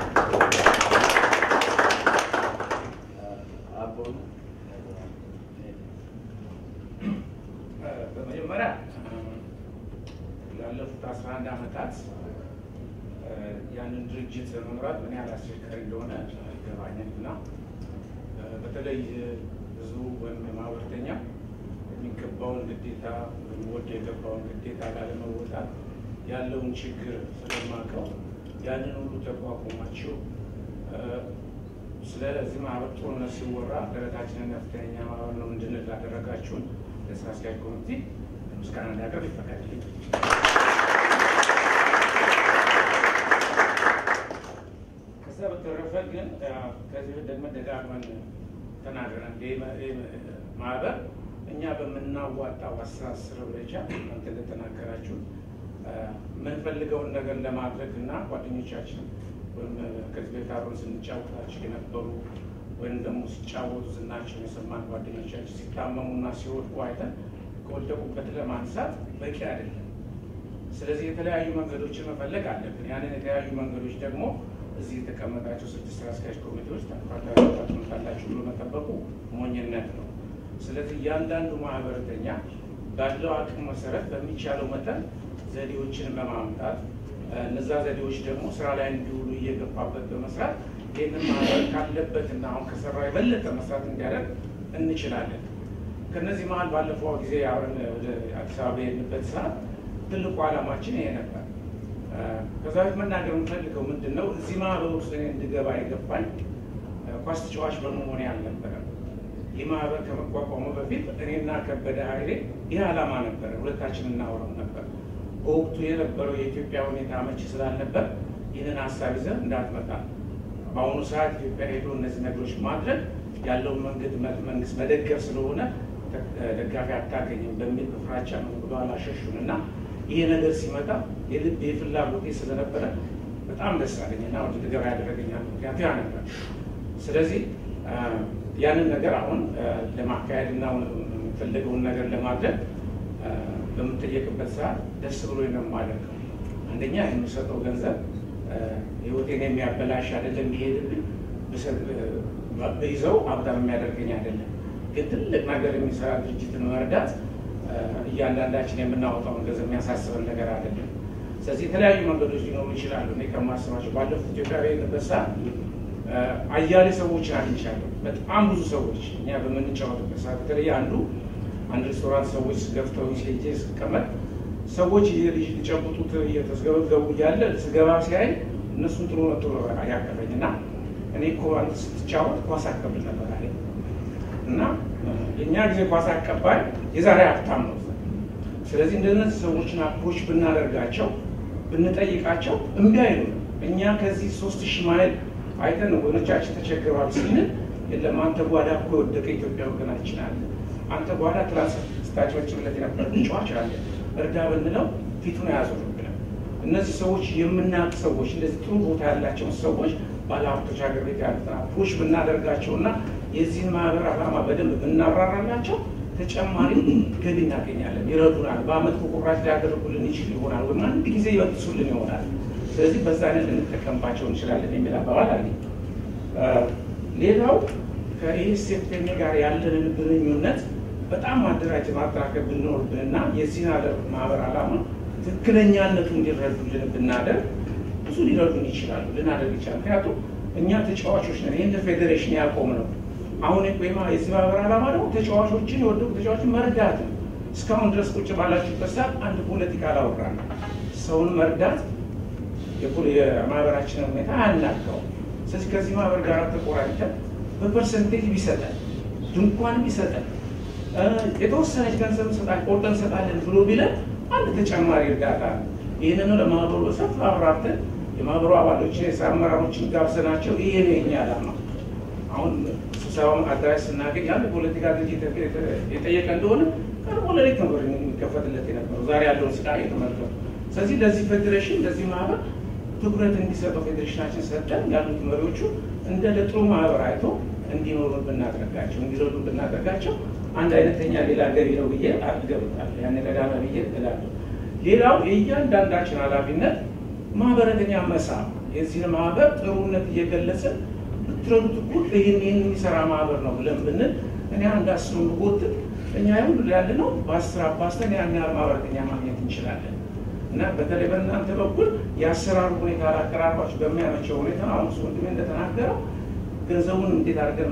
አቦነ በመጀመሪያ ላለፉት አስራ አንድ ዓመታት ያንን ድርጅት ለመምራት ምን ያህል አስቸጋሪ እንደሆነ ይገባኛል እና በተለይ ህዝቡ ወይም ማህበርተኛ የሚገባውን ግዴታ ወደ የገባውን ግዴታ ላለመወጣት ያለውን ችግር ስለማውቀው ያንን ሁሉ ተቋቁማችሁ ስለዚህ ማህበር ጦርነት ሲወራ ደረታችንን ከፍተኛ ማህበር ነው እንድንል ላደረጋችሁን ለስራ አስኪያጅ ኮሚቴ ምስጋና እንዳቀርብ ይፈቀድልኝ። ከዛ በተረፈ ግን ከዚህ ደግመን ደጋግመን ተናግረን ይህ ማህበር እኛ በምናዋጣው አስተሳሰር ደረጃ እናንተ እንደተናገራችሁ የምንፈልገውን ነገር ለማድረግ እና ጓደኞቻችን ወይም ከዚህ ቤት አብረን ስንጫወታቸው የነበሩ ወይም ደግሞ ሲጫወቱ ዝናቸውን የሰማን ጓደኞቻችን ሲታመሙና ሲወድቁ አይተን ከወደቁበት ለማንሳት በቂ አይደለም። ስለዚህ የተለያዩ መንገዶችን መፈለግ አለብን። ያንን የተለያዩ መንገዶች ደግሞ እዚህ የተቀመጣቸው ስድስት ስራ አስኪያጅ ኮሚቴዎች ታላችሁ ብሎ መጠበቁ ሞኝነት ነው። ስለዚህ እያንዳንዱ ማህበረተኛ ባለው አቅም መሰረት በሚቻለው መጠን ዘዴዎችን በማምጣት እነዛ ዘዴዎች ደግሞ ስራ ላይ እንዲውሉ እየገፋበት በመስራት ይህንን ማህበር ካለበትና አሁን ከሰራ የበለጠ መስራት እንዲያደርግ እንችላለን። ከነዚህ መሀል ባለፈው ጊዜ አብረን ወደ አዲስ አበባ የሄድንበት ሰዓት ትልቁ ዓላማችን ይሄ ነበር። ከዛ በፊት መናገር የምፈልገው ምንድን ነው፣ እዚህ ማህበር ውስጥ እኔ እንድገባ የገባኝ ኳስ ተጫዋች በመሆኔ አልነበረም። ይህ ማህበር ከመቋቋሙ በፊት እኔና ከበደ ኃይሌ ይህ ዓላማ ነበረ፣ ሁለታችን እናወራው ነበር። በወቅቱ የነበረው የኢትዮጵያ ሁኔታ አመቺ ስላልነበር ይህንን ሀሳብ ይዘን እንዳትመጣ በአሁኑ ሰዓት ኢትዮጵያ ሄዶ እነዚህ ነገሮች ማድረግ ያለውን መንገድ መንግስት መደገፍ ስለሆነ ደጋፊ አታገኝም በሚል በፍራቻ ነው ወደኋላ ሸሹን እና ይሄ ነገር ሲመጣ የልብ የፍላጎቴ ስለነበረ በጣም ደስ አለኝና ወደ ድገባ ያደረገኛል ምክንያቱ ያ ነበር። ስለዚህ ያንን ነገር አሁን ለማካሄድ እና የምፈልገውን ነገር ለማድረግ በምጠየቅበት ሰዓት ደስ ብሎ ነው የማደርገው። አንደኛ የሚሰጠው ገንዘብ ህይወቴን የሚያበላሽ አይደለም፣ የሚሄድብኝ ይዘው ሀብታም የሚያደርገኝ አይደለም። ግን ትልቅ ነገር የሚሰራ ድርጅትን መርዳት እያንዳንዳችን የምናወጣውን ገንዘብ የሚያሳስበን ነገር አይደለም። ስለዚህ የተለያዩ መንገዶች ሊኖሩ ይችላሉ። እኔ ከማስባቸው ባለፉት ኢትዮጵያ በሄድንበት ሰዓት አያሌ ሰዎችን አግኝቻለሁ። በጣም ብዙ ሰዎች እኛ በምንጫወትበት ሰዓት በተለይ አንዱ አንድ ሬስቶራንት ሰዎች ገፍተው ሄጄ ስቀመጥ ሰዎች ሊጨብጡት እየተስገበገቡ እያለ ስገባ ሲያይ እነሱን ጥሩ መጥቶ ያቀፈኝ እና እኔ እኮ አንተ ስትጫወት ኳስ አቀብል ነበር አለኝ እና የእኛ ጊዜ ኳስ አቀባይ የዛሬ ሀብታም ነው። ስለዚህ እንደነዚህ ሰዎችን አፕሮች ብናደርጋቸው ብንጠይቃቸው እምቢ አይሉ። እኛ ከዚህ ሶስት ሺህ ማይል አይተን ወገኖቻችን ተቸግረዋል ስንል የለም አንተ ጓዳ እኮ የወደቀ ኢትዮጵያ ወገናችን አለ፣ አንተ ጓዳ ትራንስ ስታጭበጭብለት የነበረ ተጫዋች አለ፣ እርዳ ብንለው ፊቱን አያዞርብንም። እነዚህ ሰዎች የምናውቅ ሰዎች እንደዚህ ጥሩ ቦታ ያላቸውን ሰዎች ባለሀብቶች ሀገር ቤት ያሉትን አፕሮች ብናደርጋቸው እና የዚህን ማህበር ዓላማ በደንብ ብናብራራላቸው ተጨማሪ ገቢ እናገኛለን፣ ይረዱናል። በአመት ቁቁራጭ ሊያደርጉልን ይችል ይሆናል ወይም አንድ ጊዜ ይበጥሱልን ይሆናል። ስለዚህ በዛ አይነት ልንጠቀምባቸው እንችላለን የሚል አባባል አለ። ሌላው ከኢኤስኤፍኤም ጋር ያለንን ግንኙነት በጣም ማደራጀት ማጠናከር ብንኖርብንና የዚህን አለ ማህበር ዓላማ ትክክለኛነቱ እንዲረዱልን ብናደርግ ብዙ ሊረዱን ይችላሉ፣ ልናደርግ ይችላል። ምክንያቱም እኛ ተጫዋቾች ነን። ይህን ፌዴሬሽን ያቆም ነው። አሁን ወይማ የዚህ ማህበር ዓላማ ደግሞ ተጫዋቾችን የወደቁ ተጫዋቾችን መርዳት ነው። እስካሁን ድረስ ቁጭ ባላችሁበት ሰዓት አንድ ፖለቲካ አላወራን። ሰውን መርዳት የማህበራችንን ሁኔታ አያናጋው። ስለዚህ ከዚህ ማህበር ጋር ተቆራኝተን በፐርሰንቴጅ ቢሰጠን ድንኳን ቢሰጠን የተወሰነች ገንዘብ እንሰጣለን ቆርጠን እንሰጣለን ብሎ ቢለን አንድ ተጨማሪ እርዳታ ነው። ይህንኑ ለማህበሩ በሰፊ አብራርተን የማህበሩ አባሎችን የስራ አመራሮችን ጋብዘናቸው ይሄ ነው የኛ ዓላማ። አሁን ስብሰባውን አዳራሽ ስናገኝ አንድ ፖለቲካ ድርጅት የጠየቀ እንደሆነ ቀድሞ ለሌት ነበር የሚከፈትለት የነበረው። ዛሬ ያለውን ስቃይ የተመልከቱ። ስለዚህ ለዚህ ፌዴሬሽን ለዚህ ማህበር ትኩረት እንዲሰጠው ፌዴሬሽናችን ሰጠን ያሉት መሪዎቹ እንደ ለጥሩ ማህበር አይቶ እንዲኖሩ ብናደርጋቸው እንዲረዱ ብናደርጋቸው አንድ አይነተኛ ሌላ ገቢ ነው ብዬ አልገብታለሁ። ያን ቀዳማ ብዬ እላለሁ። ሌላው የእያንዳንዳችን ኃላፊነት ማህበረተኛ መሳብ የዚህን ማህበር ጥሩነት እየገለጽን ብትረዱት እኮ ይህን ይህን የሚሰራ ማህበር ነው ብለን ብንል እኔ አንድ አስሩን ብጎትት እኛ ሁሉ ያለ ነው በአስር አባስተን ያን ያህል ማህበረተኛ ማግኘት እንችላለን። እና በተለይ በእናንተ በኩል የአሰራሩ ሁኔታ አቀራረባችሁ በሚያመቸው ሁኔታ አሁን እሱ ወንድሜ እንደተናገረው ገንዘቡን እንዴት አድርገን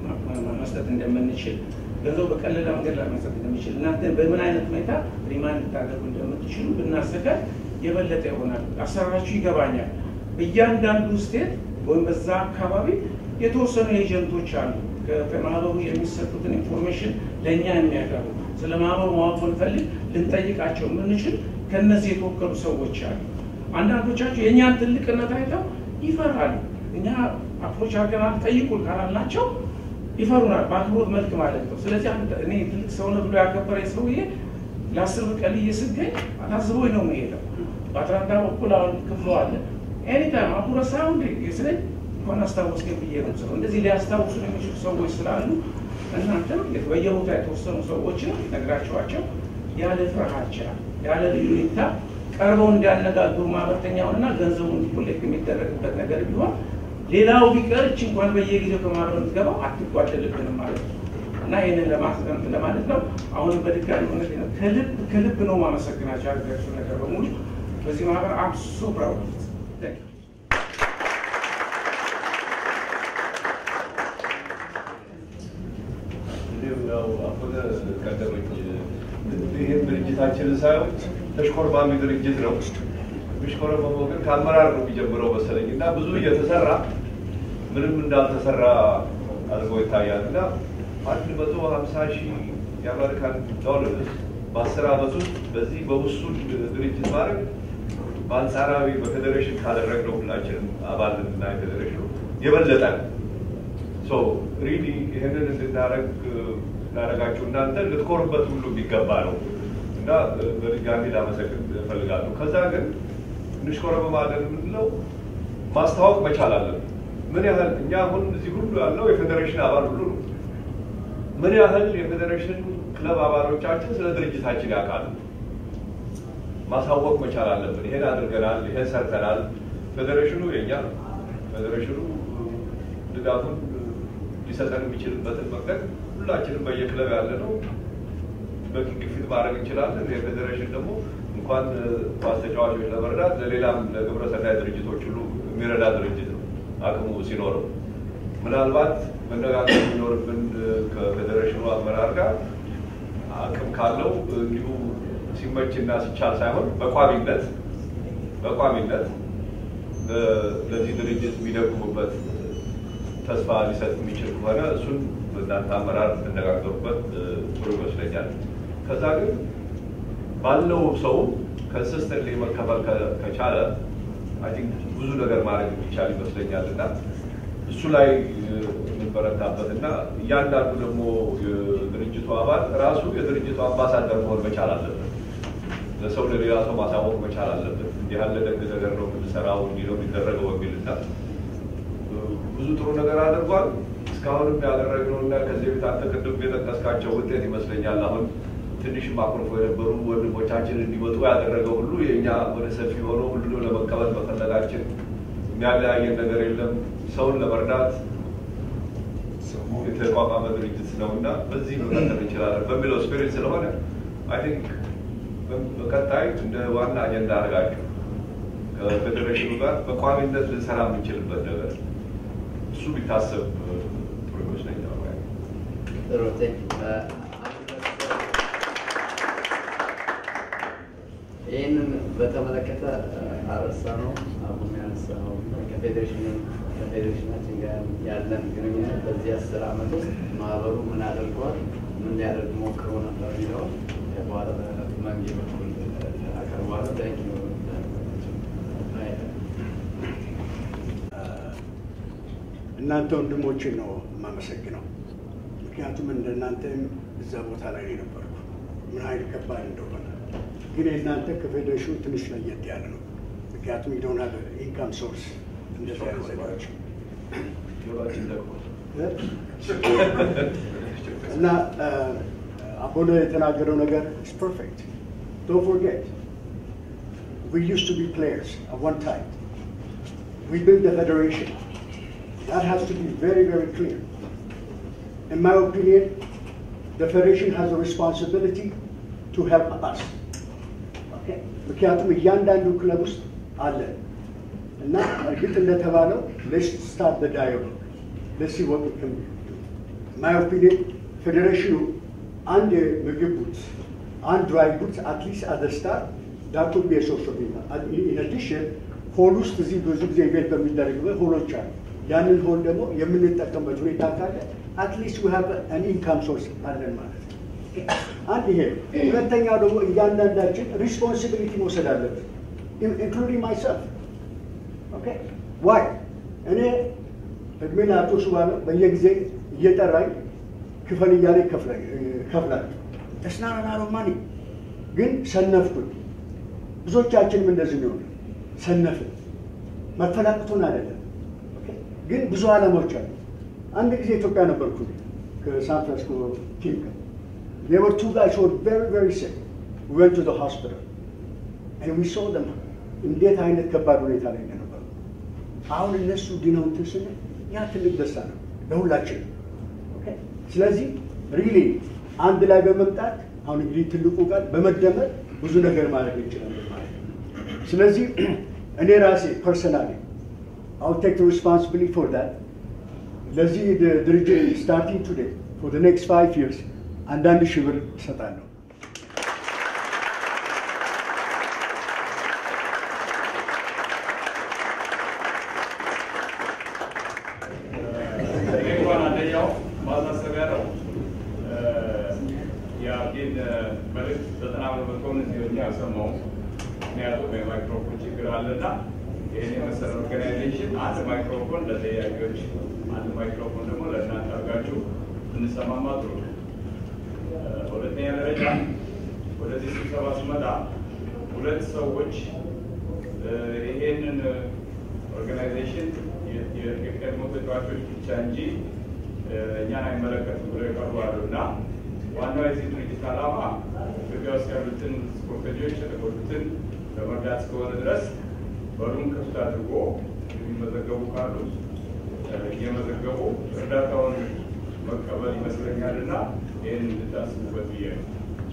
መስጠት እንደምንችል ገንዘቡ በቀለለ መንገድ ላይ መስጠት እንደሚችል እናንተ በምን አይነት ሁኔታ ሪማንድ ልታደርጉ እንደምትችሉ ብናዘጋጅ የበለጠ ይሆናል። አሰራራችሁ ይገባኛል። እያንዳንዱ ስቴት ወይም በዛ አካባቢ የተወሰኑ ኤጀንቶች አሉ ከማህበሩ የሚሰጡትን ኢንፎርሜሽን ለእኛ የሚያቀርቡ ስለ ማህበሩ ማወቅ ብንፈልግ ልንጠይቃቸው የምንችል ከነዚህ የተወከሉ ሰዎች አሉ። አንዳንዶቻቸው የእኛን ትልቅነት አይተው ይፈራሉ። እኛ አፕሮች አድርገናል ጠይቁን ካላልናቸው ይፈሩናል፣ በአክብሮት መልክ ማለት ነው። ስለዚህ እኔ ትልቅ ሰው ነው ብሎ ያከበረ ሰውዬ ለአስር ብር ቀልዬ ስገኝ አታዝቦኝ ነው የምሄደው። በአትላንታ በኩል አሁን ክፍሎ አለ ኤኒታይም አቡረ ሳውንድ ስለኝ እንኳን አስታወስከኝ ብዬ ነው ስለው እንደዚህ ሊያስታውሱ የሚችሉ ሰዎች ስላሉ እናንተም በየቦታ የተወሰኑ ሰዎችን ነግራቸዋቸው ያለ ፍርሃቻ ያለ ልዩታ ቀርበው እንዲያነጋግሩ ማህበርተኛውንና ገንዘቡን ኮሌክት የሚደረግበት ነገር ቢሆን ሌላው ቢቀር እች እንኳን በየጊዜው ከማህበር የምትገባው አትጓደልብንም ማለት ነው እና ይህንን ለማስጠንት ለማለት ነው። አሁንም በድጋሚ ሆነ ከልብ ከልብ ነው ማመሰግናቸው ያደረጋችሁ ነገር በሙሉ በዚህ ማህበር አብሶ ፕራውድ ያው አሁን ቀደመኝ ይህን ድርጅታችንን ሳየው ተሽኮርማሚ ድርጅት ነው። የሚሽኮረመመው ግን ከአመራር ነው የሚጀምረው መሰለኝ እና ብዙ እየተሰራ ምንም እንዳልተሰራ አድርጎ ይታያል እና አንድ መቶ ሀምሳ ሺህ የአሜሪካን ዶላር በአስር ዓመት ውስጥ በዚህ በውሱን ድርጅት ማድረግ በአንጻራዊ በፌዴሬሽን ካደረግነው ሁላችንም አባል እና የፌዴሬሽኑ የበለጠ ነው። ሪሊ ይህንን እንድናደረግ ላደረጋችሁ እናንተ ልትኮሩበት ሁሉ የሚገባ ነው እና በድጋሚ ላመሰግን እፈልጋለሁ። ከዛ ግን እንሽኮረመማለን የምንለው ማስታወቅ መቻል አለን። ምን ያህል እኛ አሁን እዚህ ሁሉ ያለው የፌዴሬሽን አባል ሁሉ ነው። ምን ያህል የፌዴሬሽን ክለብ አባሎቻችን ስለ ድርጅታችን ያውቃሉ? ማሳወቅ መቻል አለብን። ይሄን አድርገናል፣ ይሄን ሰርተናል። ፌዴሬሽኑ የኛ ነው። ፌዴሬሽኑ ድጋፉን ሊሰጠን የሚችልበትን መንገድ ሁላችንም በየክለብ ያለ ነው በቂ ግፊት ማድረግ እንችላለን። የፌዴሬሽን ደግሞ እንኳን ኳስ ተጫዋቾች ለመርዳት ለሌላም ለግብረ ሰናይ ድርጅቶች ሁሉ የሚረዳ ድርጅት ነው አቅሙ ሲኖረው። ምናልባት መነጋገር የሚኖርብን ከፌዴሬሽኑ አመራር ጋር አቅም ካለው እንዲሁ ሲመችና ሲቻል ሳይሆን በቋሚነት በቋሚነት ለዚህ ድርጅት የሚደግሙበት ተስፋ ሊሰጥ የሚችል ከሆነ እሱን በእናንተ አመራር እንነጋገሩበት ጥሩ ይመስለኛል። ከዛ ግን ባለው ሰው ከንስስተንት መከፈል ከቻለ አይ ቲንክ ብዙ ነገር ማድረግ የሚቻል ይመስለኛል እና እሱ ላይ የምንበረታበት እና እያንዳንዱ ደግሞ የድርጅቱ አባል ራሱ የድርጅቱ አምባሳደር መሆን መቻል አለበት። ለሰው ለሌላ ሰው ማሳወቅ መቻል አለበት። እንዲህ ያለ ደግ ነገር ነው የምንሰራው፣ እንዲህ ነው የሚደረገው በሚል እና ብዙ ጥሩ ነገር አድርጓል። እስካሁንም ያደረግነው እና ከዚህ በፊት አንተ ቅድም የጠቀስካቸው ውጤት ይመስለኛል አሁን ትንሽም አኩርፎ የነበሩ ወንድሞቻችን እንዲመጡ ያደረገው ሁሉ የእኛ ወደ ሰፊ ሆኖ ሁሉንም ለመቀበል መፈለጋችን የሚያለያየን ነገር የለም። ሰውን ለመርዳት የተቋቋመ ድርጅት ነው እና በዚህ መቀጠል እንችላለን በሚለው ስፒሪት ስለሆነ አይ ቲንክ በቀጣይ እንደ ዋና አጀንዳ አድርጋችሁ ከፌዴሬሽኑ ጋር በቋሚነት ልንሰራ የምንችልበት ነገር እሱ ቢታሰብ ጥሩ ይመስለኛል። ጥሩ ቴንክ ይህንን በተመለከተ አረሳ ነው አሁን ያነሳ ነው ከፌዴሬሽን ከፌዴሬሽናችን ጋር ያለን ግንኙነት በዚህ አስር ዓመት ውስጥ ማህበሩ ምን አድርጓል፣ ምን ሊያደርግ ሞክሮ ነበር የሚለውን በኋላ በመንጌ በኩል አቀርባለሁ። ታንክ ዩ እናንተ ወንድሞችን ነው የማመሰግነው። ምክንያቱም እንደ እናንተም እዛ ቦታ ላይ ነው የነበርኩ ምን ኃይል ከባድ እንደሆነ ግን የእናንተ ከፌዴሬሽኑ ትንሽ ለየት ያለ ነው። ምክንያቱም ዶን ሀቭ ኢንካም ሶርስ እንደዚህ አይነት ነገሮች ጆሮአችን ደግሞ እና አቦነ የተናገረው ነገር ኢስ ፐርፌክት ዶንት ፎርጌት we used to be players at one time we built the federation that has to be very very clear in my opinion the federation has a responsibility to help us Okay? ምክንያቱም እያንዳንዱ ክለብ ውስጥ አለ እና እርግጥ እንደተባለው ሌትስ ስታርት ዘ ዳያሎግ ሌትስ ሲ ዋት ዊ ካን ማይ ኦፒኒየን ፌዴሬሽኑ አንድ የምግብ ቡት አንድ ድራይ ቡት አትሊስት አዘ ስታር ዳት ውድ ቢ ሶርስ ኦፍ ኢንካም ኢን አዲሽን ሆል ውስጥ እዚህ ብዙ ጊዜ ቤት በሚደረግበት ሆሎች አሉ። ያንን ሆል ደግሞ የምንጠቀምበት ሁኔታ ካለ አትሊስት ዊ ሃቭ አን ኢንካም ሶርስ አለን ማለት ነው። አንድ ይሄ ነው። ሁለተኛው ደግሞ እያንዳንዳችን ሪስፖንሲቢሊቲ መውሰድ አለብን ኢንክሉዲንግ ማይሰልፍ ኦኬ ዋይ እኔ እድሜ ለአቶ ሱባለ በየጊዜ እየጠራኝ ክፈል እያለ ይከፍላል። ተስናናናሮ ማኒ ግን ሰነፍኩኝ። ብዙዎቻችንም እንደዚህ ነው ሰነፍን። መፈላቅቶን አይደለም ኦኬ? ግን ብዙ ዓላማዎች አሉ። አንድ ጊዜ ኢትዮጵያ ነበርኩ ከሳን ፍራንሲስኮ ቲም ጋር There were two guys who were very, very sick. We went to the hospital and we saw them. እንዴት አይነት ከባድ ሁኔታ ላይ እንደነበሩ አሁን እነሱ ድነው እንትን ስንል ያ ትልቅ ደስታ ነው ለሁላችን። ስለዚህ ሪሊ አንድ ላይ በመምጣት አሁን እንግዲህ ትልቁ ቃል በመደመር ብዙ ነገር ማድረግ እንችላለን ማለት ነው። ስለዚህ እኔ ራሴ ፐርሰናሊ አው ቴክ ሪስፖንሲቢሊቲ ፎር ዳት ለዚህ ድርጅት ስታርቲንግ ቱዴይ ፎር ኔክስት ፋይቭ ይርስ አንዳንድ ሺህ ብር እሰጣለሁ። እንኳን አንደኛው ማሳሰቢያ ነው። የአብዲን መልዕክት ዘጠና በመቶውን እኛ አልሰማውም። ምክንያቱም የማይክሮፎን ችግር አለና ይህን የመሰለ ኦርጋናይዜሽን አንድ ማይክሮፎን ለተያያቂዎች፣ አንድ ማይክሮፎን ደግሞ ለእናንተ አድርጋችሁ እንሰማማ ጥሩ ነው። በሁለተኛ ደረጃ ወደዚህ ስብሰባ ስመጣ ሁለት ሰዎች ይሄንን ኦርጋናይዜሽን የቀድሞ ተጫዋቾች ብቻ እንጂ እኛን አይመለከትም ብለው የቀርቡ አሉ እና ዋናው የዚህ ድርጅት ዓላማ ኢትዮጵያ ውስጥ ያሉትን ስፖርተኞች የተጎዱትን ለመርዳት እስከሆነ ድረስ በሩን ክፍት አድርጎ የሚመዘገቡ ካሉ እየመዘገቡ እርዳታውን መቀበል ይመስለኛል እና ይህን እንድታስቡበት ብዬ ነው።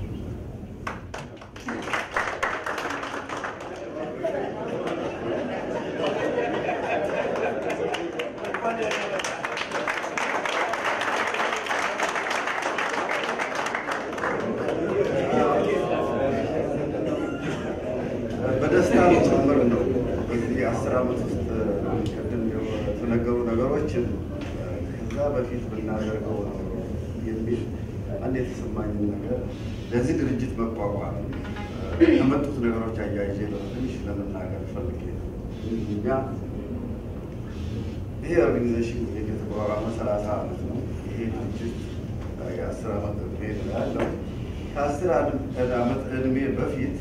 በደስታ ጭምር ነው። በዚህ አስር ዓመት ውስጥ ቅድም የተነገሩ ነገሮችን ከዛ በፊት ብናደርገው ነው የሚል አንድ የተሰማኝን ነገር ለዚህ ድርጅት መቋቋም ከመጡት ነገሮች አያይዤ ትንሽ ለመናገር ፈልጌ ነው። እኛ ይሄ ኦርጋኒዜሽን የተቋቋመ ሰላሳ ዓመት ነው። ይሄ ድርጅት የአስር ዓመት እድሜ ነው ያለው። ከአስር ዓመት እድሜ በፊት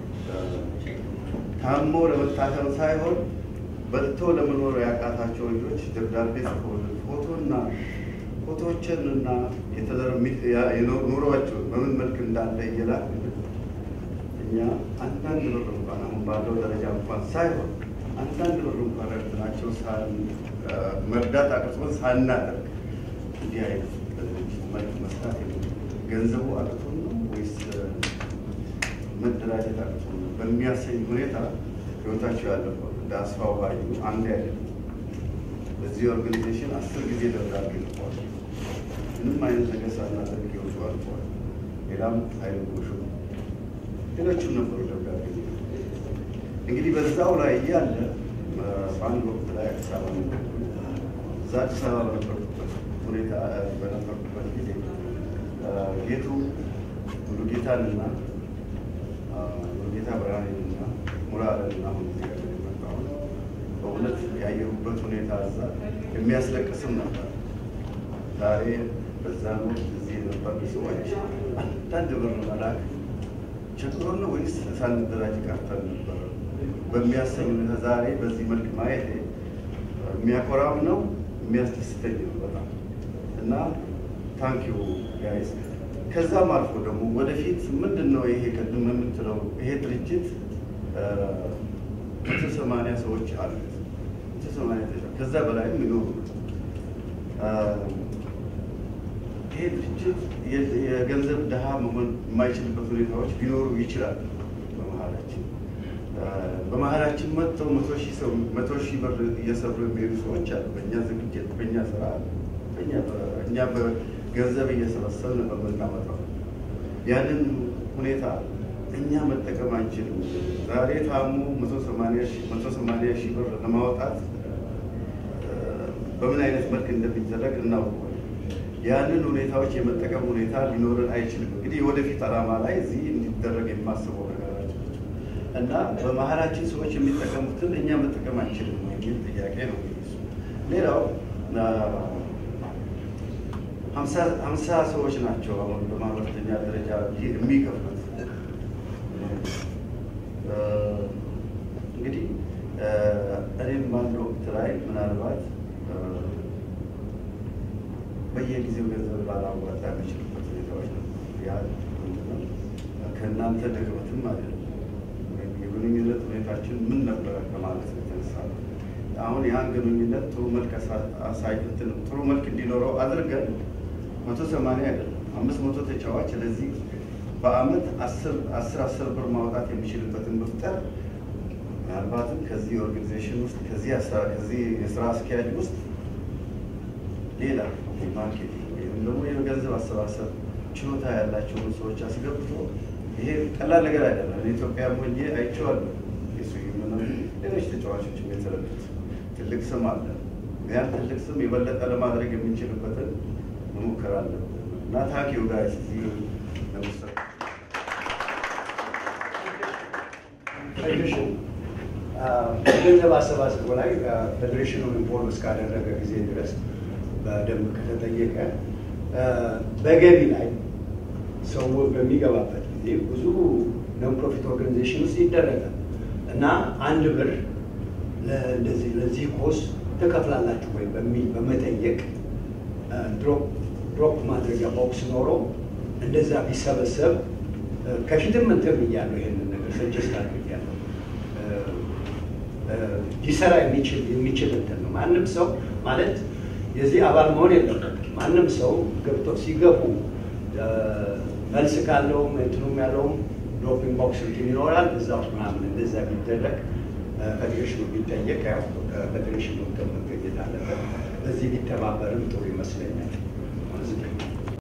ታሞ ለመታከም ሳይሆን በልቶ ለመኖር ያቃታቸው ልጆች ደብዳቤ ጽፈውልን ፎቶና ፎቶዎችን እና ኑሯቸው በምን መልክ እንዳለ እየላክልን እኛ አንዳንድ ብር እንኳን አሁን ባለው ደረጃ እንኳን ሳይሆን አንዳንድ ብር እንኳን ረድናቸው መርዳት አቅርጾን ሳናደርግ እንዲህ አይነት መልክ መስራት ገንዘቡ አቅቶን ነው ወይስ መደራጀት አቅቶን ነው በሚያሰኝ ሁኔታ ህይወታቸው ያለፈው እንደ አስፋው ባዩ አንድ አይደለም። ለዚህ ኦርጋኒዜሽን አስር ጊዜ ደብዳቤ ልኳል። ምንም አይነት ነገር ሳናደርግ ይወጡ አልፈዋል። ሌላም ኃይል ጎሹ ሌሎችም ነበሩ ደብዳቤ እንግዲህ በዛው ላይ እያለ በአንድ ወቅት ላይ አዲስ አበባ ነበርኩ። እዛ አዲስ አበባ በነበርኩበት ሁኔታ በነበርኩበት ጊዜ ጌቱ ሙሉጌታንና ሙሉጌታ ብርሃኔንና ሙራረንና አሁን ጊዜ ጋር የመጣሁት በእውነት ያየሁበት ሁኔታ እዛ የሚያስለቅስም ነበር። ዛሬ በዛን ወቅት እዚህ የነበሩ ሰዎች አንዳንድ ብር መላክ ቸግሮን ነው ወይስ ሳንደራጅ ቀርተን ነበር በሚያሰኝ ሁኔታ ዛሬ በዚህ መልክ ማየት የሚያኮራም ነው የሚያስደስተኝ ነው በጣም እና ታንኪዩ ጋይስ። ከዛም አልፎ ደግሞ ወደፊት ምንድን ነው ይሄ ቅድም የምትለው ይሄ ድርጅት መቶ ሰማንያ ሰዎች አሉት። መቶ ሰማንያ ከዛ በላይም ይኖሩ ይሄ ድርጅት የገንዘብ ድሃ መሆን የማይችልበት ሁኔታዎች ሊኖሩ ይችላል። በመሀላችን በመሀላችን መጥተው መቶ ሺህ ሰው መቶ ሺህ ብር እየሰሩ የሚሄዱ ሰዎች አሉ። በእኛ ዝግጅት፣ በእኛ ስራ፣ እኛ በገንዘብ እየሰበሰብን በምናመጣው ያንን ሁኔታ እኛ መጠቀም አንችልም። ዛሬ ታሙ መቶ ሰማንያ ሺህ ብር ለማውጣት በምን አይነት መልክ እንደሚደረግ እናውቀዋለን። ያንን ሁኔታዎች የመጠቀም ሁኔታ ሊኖረን አይችልም። እንግዲህ የወደፊት ዓላማ ላይ እዚህ እንዲደረግ የማስበው ነገራችን እና በመሀላችን ሰዎች የሚጠቀሙትን እኛ መጠቀም አንችልም የሚል ጥያቄ ነው። ሌላው ሀምሳ ሰዎች ናቸው አሁን በማህበረተኛ ደረጃ የሚከፍሉት። እንግዲህ እኔም በአንድ ወቅት ላይ ምናልባት በየጊዜው ገንዘብ ላላዋጣ የሚችልበት ሁኔታዎች ነው። ያ ከእናንተ ድክመትም አይደለም የግንኙነት ሁኔታችን ምን ነበረ ከማለት የተነሳ ነው። አሁን ያን ግንኙነት ጥሩ መልክ አሳይትን ጥሩ መልክ እንዲኖረው አድርገን መቶ ሰማንያ አይደለም አምስት መቶ ተጫዋች ለዚህ በአመት አስር አስር ብር ማውጣት የሚችልበትን መፍጠር ምናልባትም ከዚህ ኦርጋኒዜሽን ውስጥ ከዚህ የስራ አስኪያጅ ውስጥ ሌላ ማርኬቲንግ ወይም ደግሞ የገንዘብ አሰባሰብ ችሎታ ያላቸውን ሰዎች አስገብቶ ይሄ ቀላል ነገር አይደለም። ኢትዮጵያ ሆኜ አይቼዋለሁ። ሌሎች ተጫዋቾችም የተረዱት ትልቅ ስም አለ። ያን ትልቅ ስም የበለጠ ለማድረግ የምንችልበትን መሞከር አለብን እና ታኪው ጋይስ እዚህ ለምሳሌ ፌዴሬሽን ገንዘብ አሰባሰቡ ላይ ፌዴሬሽኑ ኢንፎርም እስካደረገ ጊዜ ድረስ በደንብ ከተጠየቀ በገቢ ላይ ሰው በሚገባበት ጊዜ ብዙ ነን ፕሮፊት ኦርጋኒዜሽን ውስጥ ይደረጋል እና አንድ ብር እንደዚህ ለዚህ ኮስ ትከፍላላችሁ ወይ በሚል በመጠየቅ ድሮፕ ማድረጊያ ቦክስ ኖሮ እንደዛ ቢሰበሰብ ከፊትም እንትን ብያለሁ። ይሄንን ነገር ሰጀስት አድርጌያለሁ። ሊሰራ የሚችል የሚችል እንትን ነው። ማንም ሰው ማለት የዚህ አባል መሆን የለበትም። ማንም ሰው ገብቶ ሲገቡ መልስ ካለውም እንትኑም ያለውም ድሮፒንግ ቦክስ እንትን ይኖራል። እዛ ውስጥ ምናምን እንደዛ ቢደረግ ፌዴሬሽኑ ቢጠየቅ ያው ፌዴሬሽኑ እንትን መገኘት አለበት። በዚህ ቢተባበርም ጥሩ ይመስለኛል።